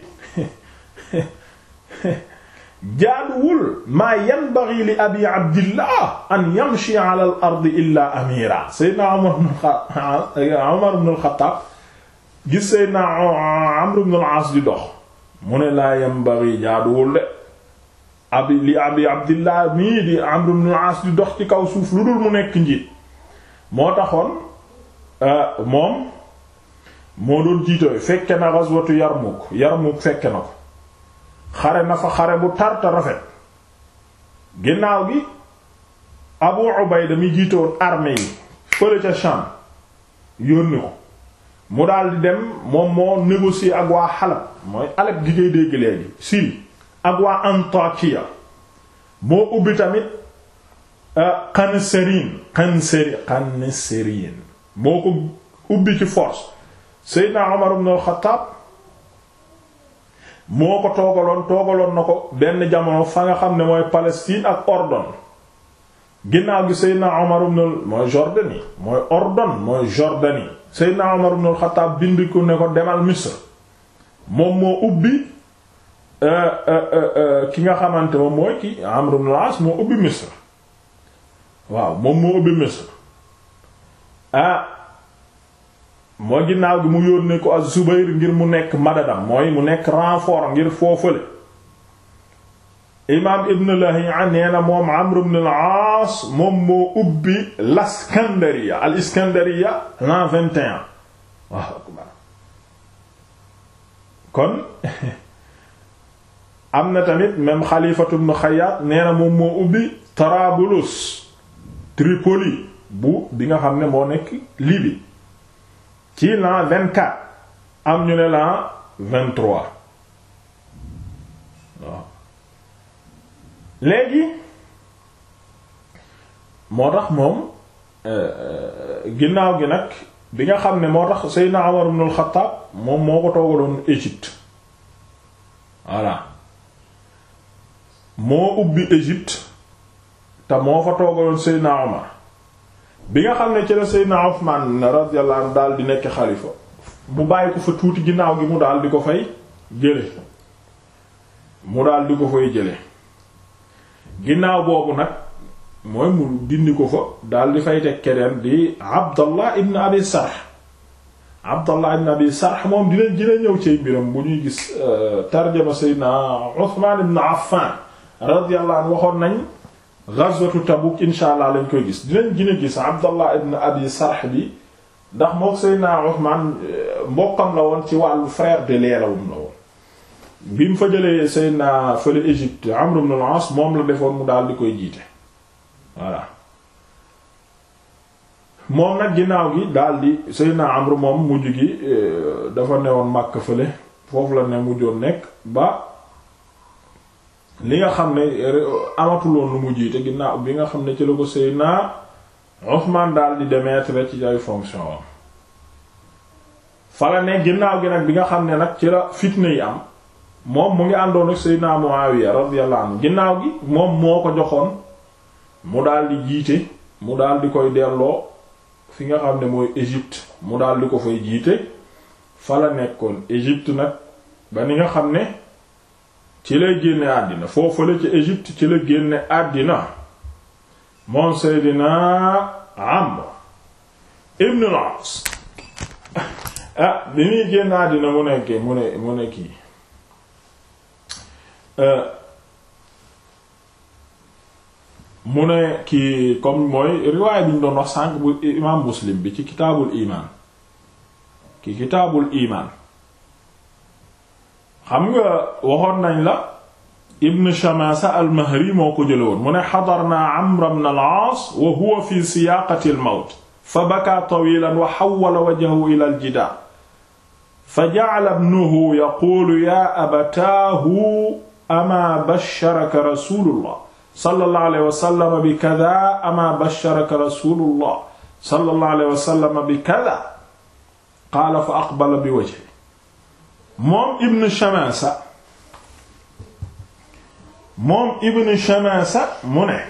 jaaduwul maa yanbaghi li abi abdillah an yamshi ala al ardi illa amira seydna umar ibn al-Khattab gis seydna amr ibn al-As di dox mu ne laa yanbaghi jaaduwul de abi li abi abdillah mii di amr ibn al-As di dox ci kaw suuf lu dul mu nekk njiit moo taxoon moom moo doon jiitooy fekke na ghazwatu Yarmuk Yarmuk fekke na ko xare na fa xare bu tarta rafet ginnaaw gi Abu Ubayda mi jiite woon armée yi fële ca Sham yónni ko mu daal di dem moom moo négocier ak waa Halab mooy Halab gi ngay dégg léegi Syrie ak waa Antakiya moo ubbi tamit Qanserin Qanseri Qanserin moo ko ubbi ci force Seydina Umar ibn al-Khattab moo ko toogaloon toogaloon na ko benn jamono fa nga xam ne mooy Palestine ak Ordon ginnaaw gi Seydina Omar ibn mooy Jordanie mooy Ordon mooy Jordanie Seydina Omar ibn al-Khattab bind ko ne ko demal Misr moom moo ubbi ki nga xamante moom mooy ki Amr ibn al-As moo ubbi Misr waaw moom moo ubbi Misr ah moo ginnaaw gi mu yónnee ko az-Zubayr ngir mu nekk madadam mooy mu nekk renfort ngir foofale imaam Ibn Lahiya nee na moom Amr ibn al-Aas moom moo ubbi al-Iskandariya al-Iskandariya l'an 21 waaw akbar kon am na tamit même Xalifatu ibn Xayyaat nee na moom moo ubbi Tarabulus Tripoli bu bi nga xam ne moo nekk Libye ci l'an vingt-quatre am ñu ne l'an vingt-trois waaw léegi moo tax moom ginnaaw gi nag bi nga xam ne moo tax Seydina Umar ibn al-Khattab moom moo ko toogaloon Égypte voilà moo ubbi Égypte te moo fa toogaloon Seydina Umar bi nga xam ne ci la Seydina Uthman radiyallahu anhu daal di nekk xalifa mu bàyyi ko fa tuuti ginnaaw gi mu daal di ko fay jële mu daal di ko fay jële ginnaaw boobu nag mooy mu dindi ko fa daal di fay teg keneen di Abdallah ibn Abi Sarh Abdallah ibn Abi Sarh moom dinañ dina ñëw ci mbiram bu ñuy gis tarjama Seydina Uthman ibn Affan radiyallahu anhu waxoon nañ ghazwatu Tabuk insha allah lañ koy gis dinañ gën a gis Abdallah ibn Abi Sarh bi ndax mook Seydina Uthman mbokkam la woon ci wàllu frère de leelawum la woon bi mu fa jëlee Seydina fële Égypte Amr ibn al-As moom la defoon mu daal di koy jiite voilà moom nag ginnaaw gi daal di Seydina Amr moom mujj gi dafa newoon Makka fële foofu la ne mujjoon nekk ba li nga xam ne amatuloon lu mu jiite ginnaaw bi nga xam ne ci la ko Seydina Ousmane daal di démettre ci ay fonction am fala ne ginnaaw gi nag bi nga xam ne nag ci la fitna yi am moom mu ngi àndoon ak Seydina Muawiya radiyallahu anhu ginnaaw gi moom moo ko joxoon mu daal di jiite mu daal di koy delloo fi nga xam ne mooy Égypte mu daal di ko fay jiite fa la nekkoon Égypte nag ba ni nga xam ne ci lay génne àddina foofu la ci Égypte ci la génne àddina moom Seydina Amr ibn al-As ah bi muy génn àddina mu nekkee mu ne mu ne kii mu ne kii comme mooy riwaay bi ñu doon wax sànq bu imaam Muslim bi ci kitaabul imaan ki kitaabul imaan xam nga waxoon nañ la ibn Shamasa al-Mahri moo ko jële woon mu ne xadarna Amr ibn al-Aas wa huwa fi siyaaqati al-mawt fa bakaa tawiilan wa hawwala wajhahu ila al-jidaar fa ja'ala ibnuhu yaquulu yaa abataahu amaa basharaka rasuulullah sallallahu alayhi wa sallam bi kadaa amaa basharaka rasuulullah sallallahu alayhi wa sallam bi kadaa qaala fa aqbala bi wajhihi moom ibn Shamasa moom ibn Shamasa mu ne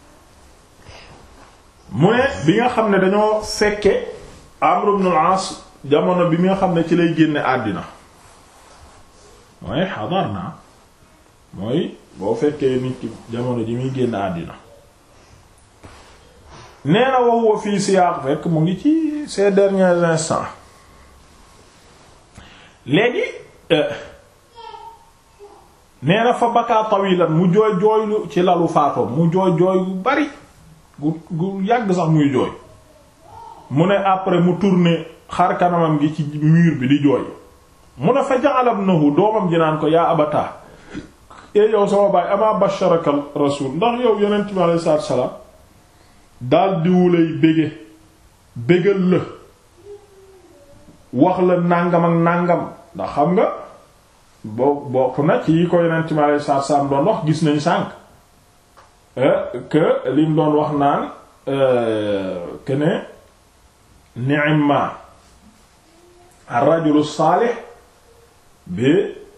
mu ne bi nga xam ne dañoo fekke Amr ibn al-As jamono bi nga xam ne ci lay génne àddina mooy xadar naa mooy boo fekkee nit ki jamono ji muy génne àddina nee na wax wa fii siyaaq fekk mu ngi ci ces derniers instants léegi nee na fa bakaa tawilan mu jooy jooylu ci lalu faatoom mu jooy jooy gu bari gu gu yàgg sax muy jooy mu ne après mu tourné xar kanamam gi ci mur bi di jooy mu ne fa ja'ala ibnahu doomam ji naan ko yaa abata e yow sama baay ama basharaka rasul ndax yow yonent bi alayhi salaatu salaam daal diwulay bége bégal la wax la nàngam ak nàngam ndax xam nga bo bokk na ci yi ko yonent bi alayhi salaatu salaam doon wax gis nañ sànq que lim doon wax naan que ne ni'ma ar-rajulu saalih bi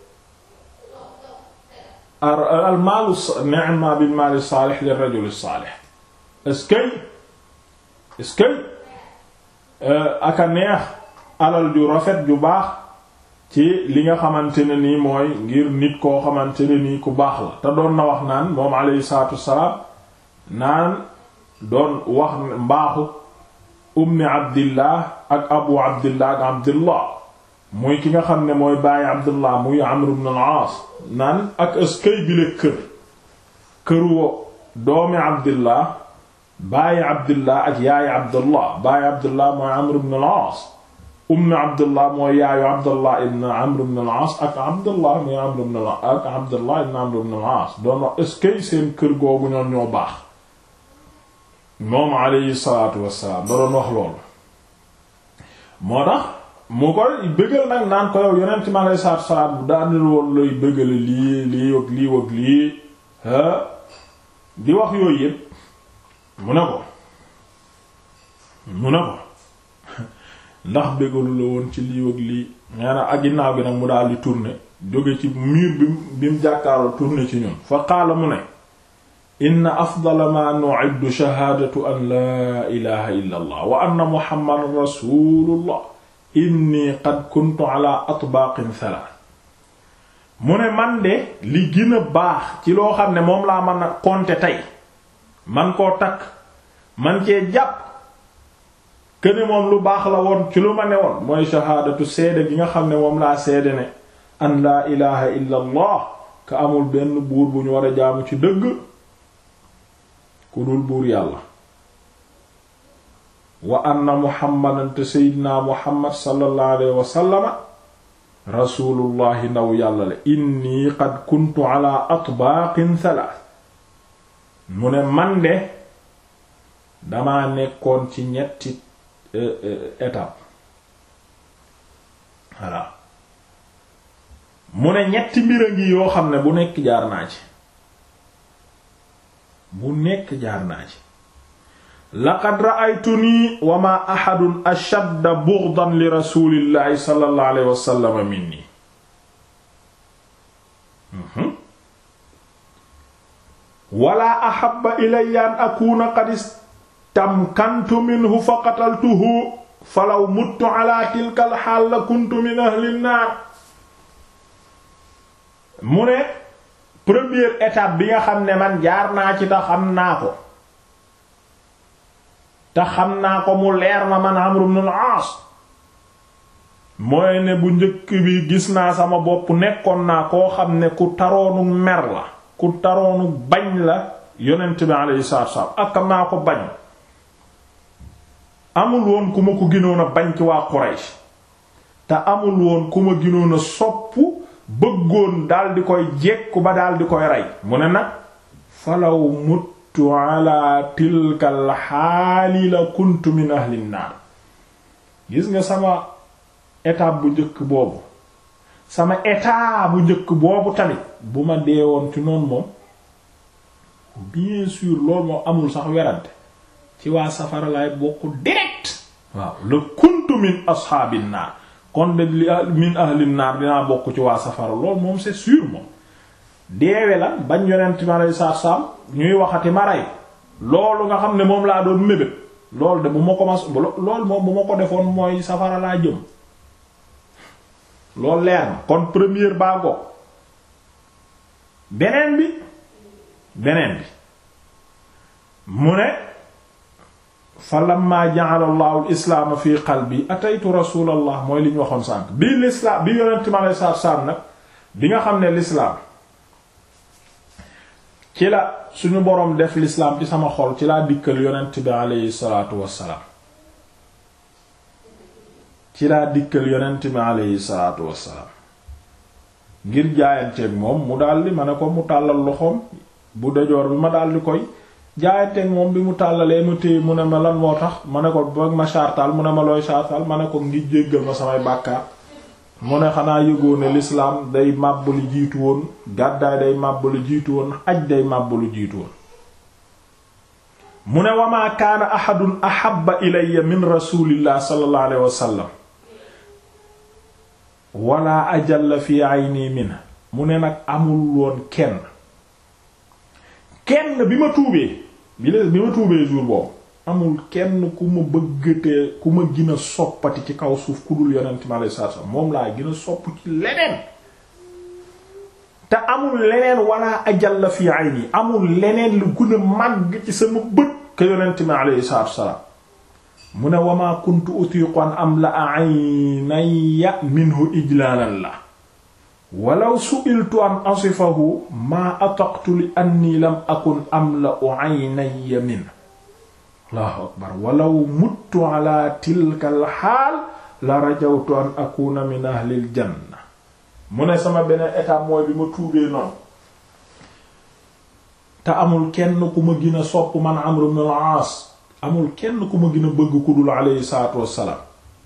al maalu ni'ma bil maali saalih lir rajuli saalih est-ce que est-ce que aka neex alal ju rafet ju baax ci li nga xamante ne nii mooy ngir nit koo xamante ne nii ku baax la te doon na wax naan moom alayhi salaatu wassalaam naan doon wax mbaaxu ummi abdillah ak abu abdillah ak abdillah muy ki nga xam ne mooy bàyyi abdillah muy amr ibn al-aas naan ak ëskay bi la kër këru doomi abdillah bàyyi abdillah ak yaayi abdillah bàyyi abdillah mooy amr ibn al-aas ummi abdillah mooy yaayu abdillah ibn amr ibn al-aas ak abdillah muy amr ibn ak abdillah ibn amr ibn al-aas doon wax ëskay seen kër googu ñoom ñoo baax moom alayhi salaatu wassalaam da doon wax loolu moo tax mu koy bëggal nag naan ko yow yonent mi alayhi salaatu wassalaam daanil woon lay bëggale lii lii wag lii wag lii di wax yooyu yépp mu ne ko mu ne ko ndax bëggalu la woon ci lii wag lii nee na ak ginnaaw gi nag mu daal di tourner jóge ci mur bi bi mu jàkkaarloo tourner ci ñun fa qaala mu ne inna afdala ma nu'iddu shahaadatu an laa ilaha illa allah wa anna muhammadan rasulullah inni qad kuntu ala atbaaqin thalath mu ne man de li gën a baax ci loo xam ne moom laa mën a compter tey man koo takk man cee jàpp këne moom lu baax la woon ci lu ma ne woon mooy shahaadatu seede gi nga xam ne moom laa seede ne an laa ilaha illa allah ka amul benn buur bu ñu war a jaamu ci dëgg ku dul buur yàlla wa anna muhammadan te seydinaa muhammad sallallahu alayhi wa sallama rasulullahi ndaw yàlla la inni qad kuntu ala atbaaqin thalath mu ne man de damaa nekkoon ci ñetti étape voilà mu ne ñetti mbir a ngi yoo xam ne bu nekk jaar naa ci bu nekk jaar naa ci laqad ra'aytuni wa ma ahadun ashadda bughdan li rasulillahi sallallahu alayhi wa sallam minni wala ahabba ilayya an akuna qad istamkantu minhu fa qataltuhu falaw muttu ala tilka alxaal la kuntu min ahli nnaar mu ne première étape bi nga xam ne man jaar naa ci te xam naa ko te xam naa ko mu leer ma man Amr ibn al-Aas mooy ne bu njëkk bi gis naa sama bopp nekkoon naa koo xam ne ku taroonu mer la ku taroonu bañ la yonent bi alayhi salaatu wasallam ak naa ko bañ amul woon ku ma ko gënoon a bañ ci waa Quraysh te amul woon ku ma gënoon a sopp bëggoon dal di koy jekku ba dal di koy rey mu ne nag falaw muttu ala tilkal xaali la kuntu min ahli naar gis nga sama étape bu njëkk boobu sama état bu njëkk boobu tamit bu ma deewoon ci noonu moom bien sûr loolu moom amul sax werante ci waa safara lay bokk direct waaw la kuntu min ashaabin naar kon de li min ahlin naar dinaa bokk ci waa safara loolu moom c'est sûr moom deewe la bañ yonent ma lay saar saam ñuy waxati ma rey loolu nga xam ne moom laa doon mébét loolu de bu ma ko mas loolu moom bu ma ko defoon mooy safara laa jëm loolu leer na kon première baa go beneen bi beneen bi mu ne fa lamma ja'ala Allahu al-islaama fi qalbi ataytu rasulallah mooy li ñu waxoon sànq bi l'islam bi yonent ma lay saar saam nag bi nga xam ne l'islam ci la suñu boroom def l'islam ci sama xol ci laa dikkal yonent bi aleyhi salaatu wassalaam ci laa dikkal yonent bi aleyhi salaatu wassalaam ngir jaayanteeg moom mu daldi ma ne ko mu tàllal loxoom bu dejoor bi ma daldi koy jaayanteeg moom bi mu tàllalee ma téye mu ne ma lan moo tax ma ne ko ba ma chartal mu ne ma looy chartal ma ne ko ngir jéggal ma samay bàkkaar mu ne xanaa yëgoo ne l'islam day màbb lu jiitu woon gàddaay day màbb lu jiitu woon aj day màbb lu jiitu woon mu ne wa maa kaana ahadun ahabba ilayya min rasulillah sallallahu alayhi wa sallam wala ajalla fi ayni min mu ne nag amul woon kenn kenn bi ma tuubee bi la bi ma tuubee jour boobu amul kenn ku ma bëggatee ku ma gën a soppati ci kaw suuf ku dul yonent mi alayhi salaatu salaam moom laa gën a sopp ci leneen te amul leneen wala ajalla fi ayni amul leneen lu gën a màgg ci sama bët ka yonent mi alayhi salaatu salaam mu ne wama kuntu utiqu an am la aynaya minhu ijlaalan la walaw su'iltu an asifahu maa ataqtu li anni lam akun am la aynaya min allahu akbar walaw muttu ala tilka al xaal la rajawtu an akuna min ahlil janna mu ne sama beneen étape mooy bi ma tuubee noonu te amul kenn ku ma gën a sopp man Amr ibn al-Aas amul kenn ku ma gën a bëgg ku dul alayhi salaatu wassalaam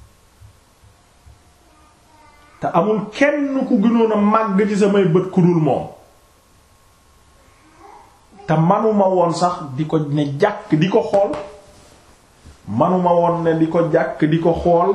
te amul kenn ku gënoon a màgg ci samay bët ku dul moom te manuma woon sax di ko ne jàkk di ko xool manuma woon ne di ko jàkk di ko xool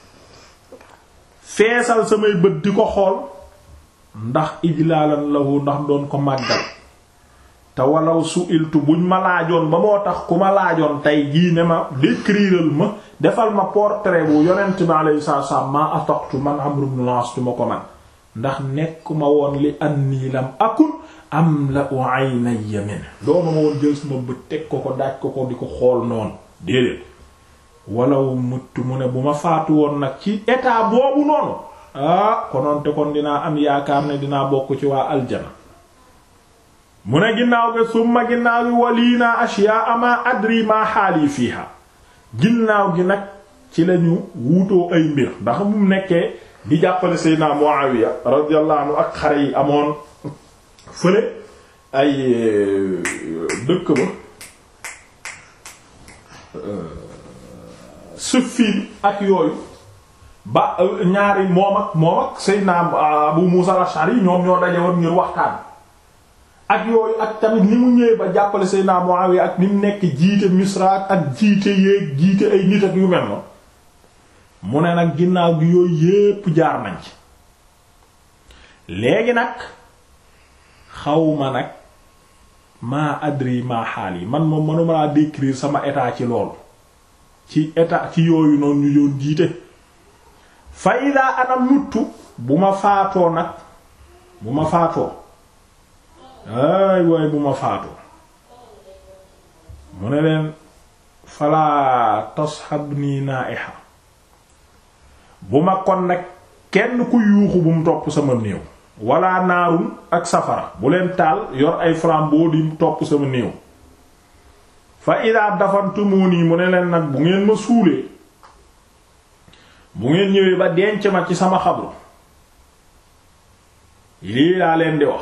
feesal samay bët di ko xool ndax ijlaalan lahu ndax doon ko màggal te walaw su iltu buñ ma laajoon ba moo tax ku ma laajoon tey jii ne ma décriral ma defal ma portrait bu yonent bi alayhi salaatu salaam maa ataqtu man Amr ibn al-As ma ko man ndax nekkuma woon li anni lam akun am la aynayya min doonu ma woon jël sama bët teg ko ko daaj ko ko di ko xool noonu déedéet walaw mutt mu ne bu ma faatu woon nag ci état boobu noonu ah kononte kon dinaa am yaakaar ne dinaa bokk ci waa aljana mu ne ginnaaw gi summa ginnaaw gi walii naa ashyaa ma adri ma xaali fiiha ginnaaw gi nag ci lañu wuutoo ay mbir ndax mu nekkee di jàppale Seydina Muawiya radiyallahu anhu ak xare yi amoon fële ay dëkk ba Siffin ak yooyu ba ñaari moom ak moom ak Seydina Abu Musa al-Ash'ari ñoom ñoo daje woon ngir waxtaan ak yooyu ak tamit ni mu ñëwee ba jàppale Seydina Muawiya ak ni mu nekk jiite Misra ak jiite yéeg jiite ay nit ak yu mel noonu mu ne nag ginnaaw gi yooyu yépp jaar nañ ci léegi nag xawma nag maa adri maa xaal yi man moom mënuma laa décrire sama état ci loolu ci état ci yooyu noonu ñu yoon jiite fa ida ana muttu bu ma faatoo nag bu ma faatoo ay waay bu ma faatoo mu ne leen falaa tasxabni naiha bu ma kon nag kenn ku yuuxu bu mu topp sama néew wala naarun ak safara bu leen taal yor ay flambeau di topp sama néew fa ida dafantumuni mu ne leen nag bu ngeen ma suulee bu ngeen ñëwee ba denc ma ci sama xabru lii laa leen di wax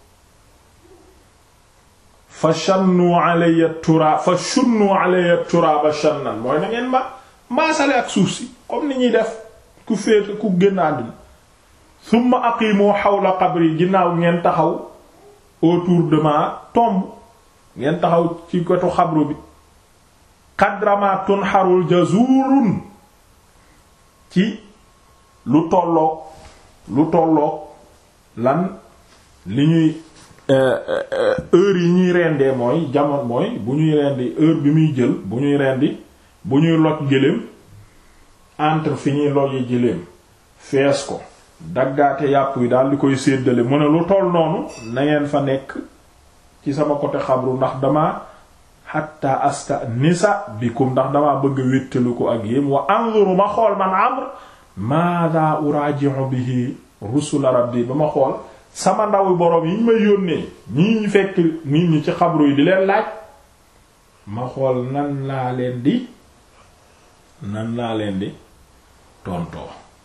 fa shannu alayya tura fa shunnu alayya turaba shannan mooy na ngeen ma maasale ak suuf si comme ni ñuy def ku féete ku génn àddina summa aqimu xawla qabri ginnaaw ngeen taxaw autour de ma tombe ngeen taxaw ci wetu xabru bi qadrama tunharul jazurun ci lu tolloog lu tolloog lan li ñuy heure yi ñuy rendee mooy jamono mooy bu ñuy rendi heure bi muy jël bu ñuy rendi bu ñuy loj gëléem entre fi ñuy loj yi gëléem fees ko daggaate yàpp yi daal di koy séddale mu ne lu toll noonu na ngeen fa nekk ci sama côté xabru ndax dama hatta asta nisa bikum ndax dama bëgg a wéttalu ko ak yéen wa anzuru ma xool man amr maada uraji'u bihi rusula rabbi ba ma xool sama ndaw boroom yi ñu may yónnee ñii ñu fekk nit ñi ci xabru yi di leen laaj ma xool nan laa leen di nan laa leen di tontoo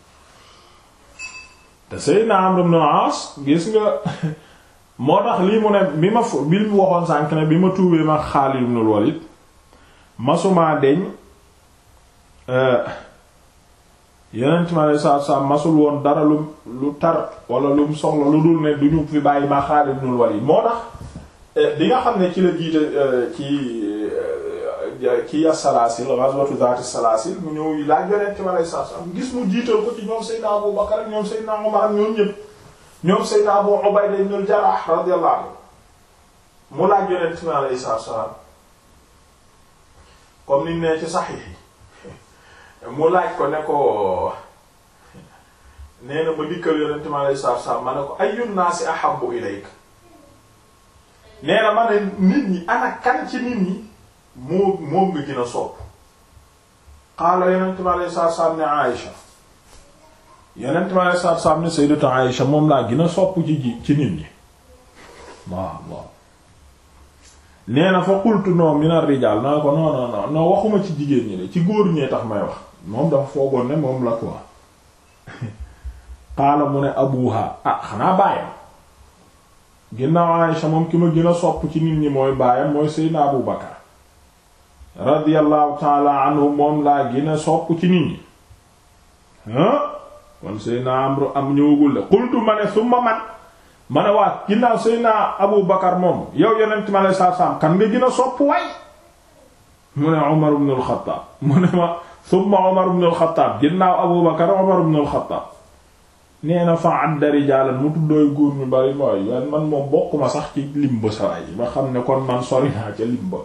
te Seydina Amr ibn al-As gis nga moo tax lii mu ne bi ma fu bi mu waxoon sànk ne bi ma tuubee ma Xaalid ibn al-Walid masumaa deñ yeneen ma lay saat saat masul woon dara lu lu tar wala lu mu soxla lu dul ne du ñu fi bàyyi ma Xaalid ibn al-Walid moo tax bi nga xam ne ci la jiite ci ci ya salaasil ghazwatu zaati salaasil mu ñëw laaj yonent ma lay saat saat gis mu jiital ko ci ñoom Seydina Abu Bakar ak ñoom Seydina Umar ak ñoom ñëpp ñoom Seydina Abu Ubayda ibn al-Jarrah radiyallahu anhu mu laaj yonent mi alayhi salaatu salaam comme ni ne ci saxiix yi mu laaj ko ne ko nee na ma dikkal yonent mi alayhi salaatu salaam ma ne ko ayyun naasi ahabbu ilayka nee na ma ne nit ñi ana kan ci nit ñi moo moo nga gën a sopp qaala yonent mi alayhi salaatu salaam ne Aïsha yeneen ma ne saab saab ne sayyidatu Aïsha moom laa gën a sopp ci ji ci nit ñi waaw waaw nee na fa qultu non min ar-rijal naa ko non non non non waxuma ci jigéen ñi de ci góor ñee tax may wax moom dafa foogoon ne moom la quoi qaala mu ne abuha ah xanaa bàyyam ginnaaw Aïsha moom ki ma gën a sopp ci nit ñi mooy baayam mooy Seydina Abu Bakar radiyallahu taala anhu moom laa gën a sopp ci nit ñi ah kon Seydina Amru am ñëwagul de xultu ma ne summa man ma ne waa ginnaaw Seydina Abu Bakar moom yow yonent ma lay saar-saam kan nga gën a sopp waay mu ne Umar ibn al-Khattab mu ne ma summa Umar ibn al-Khattab ginnaaw Abu Bakar Umar ibn al-Khattab nee na fa adda rijaalan mu tuddooy góor ñu bari mooy man moom bokkuma sax ci limba sawaay yi ma xam ne kon man sori naa ca limba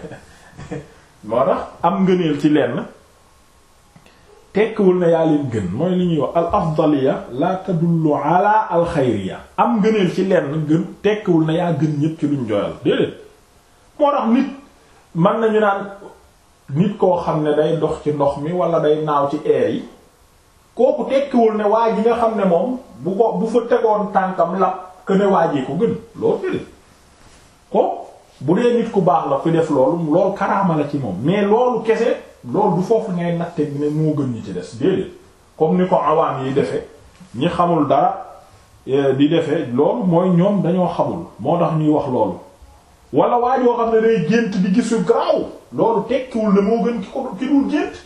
moo tax am ngëneel ci lenn tekkiwul na yaa leen gën mooy li ñuy wax al afdaliya la tadullu ala al xayriya am ngëneel ci lenn gën tekkiwul na yaa gën ñépp ci luñ joyal déedéet moo tax nit mën nañu naan nit koo xam ne day dox ci ndox mi wala day naaw ci air yi kooku tekkiwul ne waa ji nga xam ne moom bu ko bu fa tegoon tànkam lap que ne waa ji ko gën loolu déedéet ko bu dee nit ku baax la fi def loolu loolu karaama la ci moom mais loolu kese loolu du foofu ngay natte ne moo gën ñi ci des déedéet comme ni ko awaan yi defe ñi xamul dara di defe loolu mooy ñoom dañoo xamul moo tax ñuy wax loolu wala waa joo xam ne day gént di gis yu garaaw loolu tekkiwul ne moo gën ki ko ki dul gént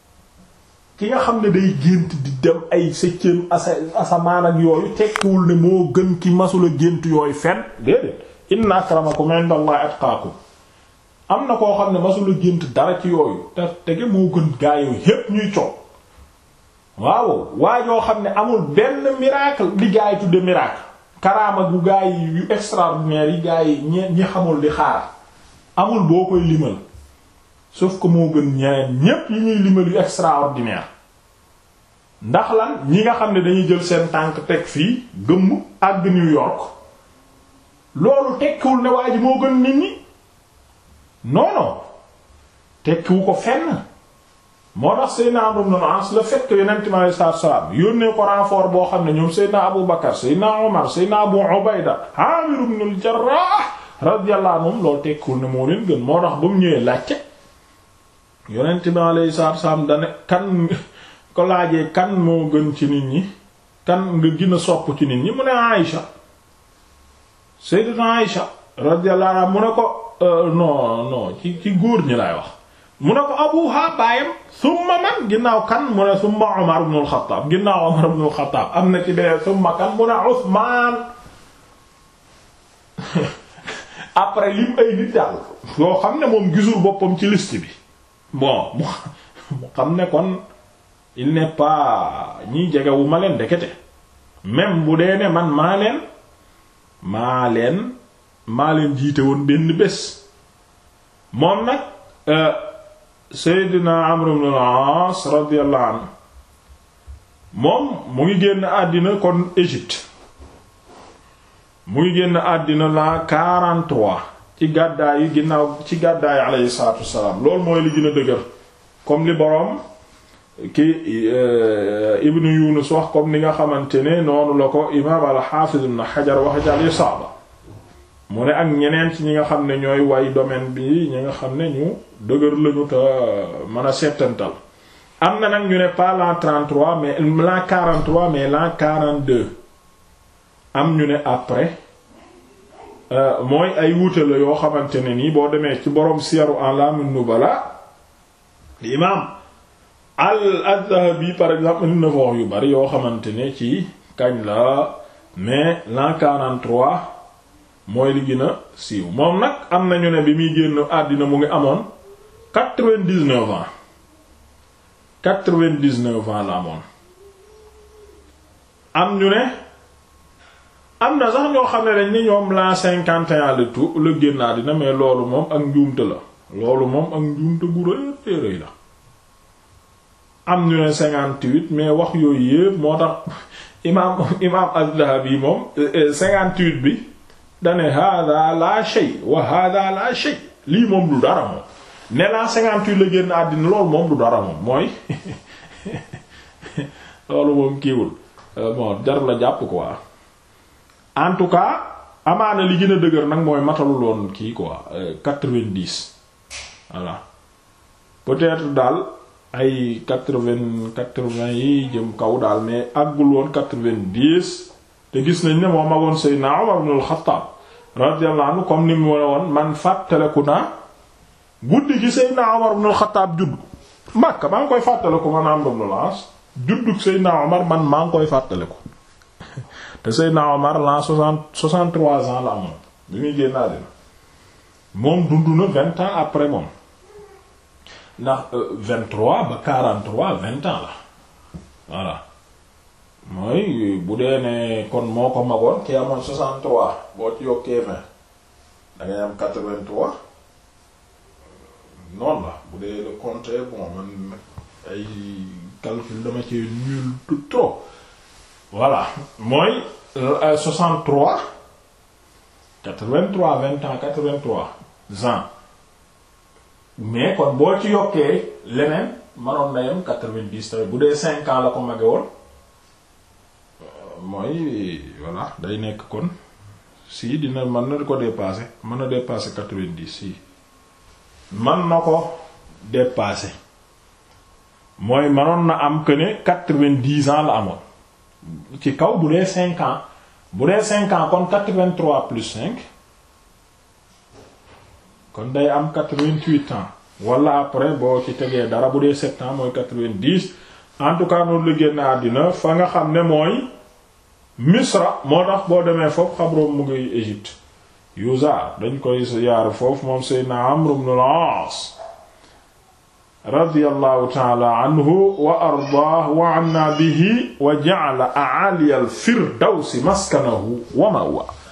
ki nga xam ne day gént di dem ay septième asa asamaan ak yooyu tekkiwul ne moo gën ki masula gént yooyu fen déedéet inna akramakum indallahi atqaakum am na koo xam ne masula gént dara ci yooyu te tege moo gën gaa yooyu yépp ñuy coow waaw waa yoo xam ne amul benn miracle li gaa yi tudde miracle karaama gu gaa yi yu extraordinaire yi gaa yi ñe ñi xamul di xaar amul boo koy limal sauf que moo gën ñeneen ñépp yi ñuy limal yu extraordinaire ndax lan ñi nga xam ne dañuy jël seen tànk teg fii gëmm àgg New York loolu tekkiwul ne waa ji moo gën nit ñi non non tekkiwu ko fenn moo tax Seydina Amr ibn al-As le fait que Yonent mi alayhi salaatu wa salaam yónnee ko renfort boo xam ne ñoom Seydina Abu Bakar Seydina Omar Seydina Abu Ubayda Amir ibn al-Jarrah radiyallahu anhum loolu tekkiwul ne moo leen gën moo tax ba mu ñëwee laajte Yonent mi alayhi salaatu wa salaam dane kan ko laajee kan moo gën ci nit ñi kan nga gën a sopp ci nit ñi mu ne Aïcha Sayyidatuna Aïcha radiyallahu anha mu ne ko non non ci ci góor ñi laay wax mu ne ko abuha baayam summa man ginnaaw kan mu ne summa Umar ibn al-Khattab ginnaaw Umar ibn al-Khattab am na ci beneen summa kan mu ne Usmaan après lim ay nit daal yoo xam ne moom gisul boppam ci liste bi bon mu xam ne kon il n'est pas ñiy jegewu ma leen dekete même bu dee ne man maa leen maa leen maa leen jiite woon benn bés moom nag Seydina Amr ibn al-As radiyallahu anhu moom mu ngi génn àddina kon Égypte mu ngi génn àddina la 43 ci gàddaay yi ginnaaw ci gàddaay alayhi salaatu wassalaam loolu mooy li gën a dëgër comme li boroom ki Ibn Yunus wax comme ni nga xamante ne noonu la ko imaam al-Hafiz ibn Hajar wax ci al-Isaaba mu ne ak ñeneen ci ñi nga xam ne ñooy way domaine bi ñi nga xam ne ñu dëgër lañu te mën a settantal am na nag ñu ne pas l'an 33 mais l'an 43 mais l'an 42 am ñu ne après mooy ay wuute la yoo xamante ne nii boo demee ci boroom siyaru a'lamun nubala imaam al-Adhabi par exemple indi na fa wax yu bari yoo xamante ne ci kañ la mais l'an 43 mooy li gën a siiw moom nag am nañu ne bi muy génn àddina mu ngi amoon quatre-vingt-dix-neuf ans quatre-vingt-dix-neuf ans la amoon am ñu ne am na sax ñoo xam ne dañ ni ñoom l'an cinquante et un le tout la génn àddina mais loolu moom ak njuumte la loolu moom ak njuumte gu rëy rëy la am ñu ne cinquante-huit mais wax yooyu yépp moo tax imaam imaam Az-Zahabi moom cinquante-huit bi dane hada la shay wa hada la shay lii moom du dara moom ne la cinquante-huit la génn àddina loolu moom du dara moom mooy loolu moom kiiwul bon jar la jàpp quoi en tout cas amaana li gën a dëgër nag mooy matalul woon kii quoi quatre-vingt-dix voilà peut-être daal ay quatre-vingt quatre-vingt yi jëm kaw daal mais àggul woon quatre-vingt-dix te gis nañ ne moo magoon Seydina Umar ibn al-Khattab radiyallahu anhu comme ni mu wone woon man fàttaleku naa guddi gi Seydina Umar ibn al-Khattab judd Makka maa ngi koy fàttaleku man Amr ibn al-As juddug Seydina Umar man maa ngi koy fàttaleku te Seydina Umar l'an soixante soixante-trois ans la amoon bi muy génn àddina moom dund na vingt ans après moom ndax vingt-trois ba quarante-trois vingt ans la voilà mooy bu dee ne kon moo ko magoon ki amoon soixante-trois boo ci yokkee vingt da ngay am quatre-vingt-trois noonu la bu dee le compte bon man ay calcul dama ci nul tout trop voilà mooy soixante-trois quatre-vingt-trois vingt ans quatre-vingt-trois ans mais kon boo ci yokkee leneen manoon na yem quatre-vingt-dix tamit bu dee cinq ans la ko mage woon mooy voilà day nekk kon si dina mën na ko dépasser mën na dépasser quatre-vingt-dix si man na ko dépasser mooy manoon na am que ne quatre-vingt-dix ans la amoon ci kaw bu dee cinq ans bu dee cinq ans kon quatre-vingt-trois plus cinq kon day am quatre-vingt-huit ans wala après boo ci tegee dara bu dee sept ans mooy quatre-vingt-dix en tout cas noonu la génn àddina fa nga xam ne mooy Misra moo tax boo demee foofu xabroom mu ngi Égypte Yuzaar dañ koy yaar foofu moom Seydina Amr ibn al-Aas radiyallahu ta'ala anhu wa ardaah wa anna bihi wa ja'ala a'ali al-firdawsi maskanahu wa ma'wa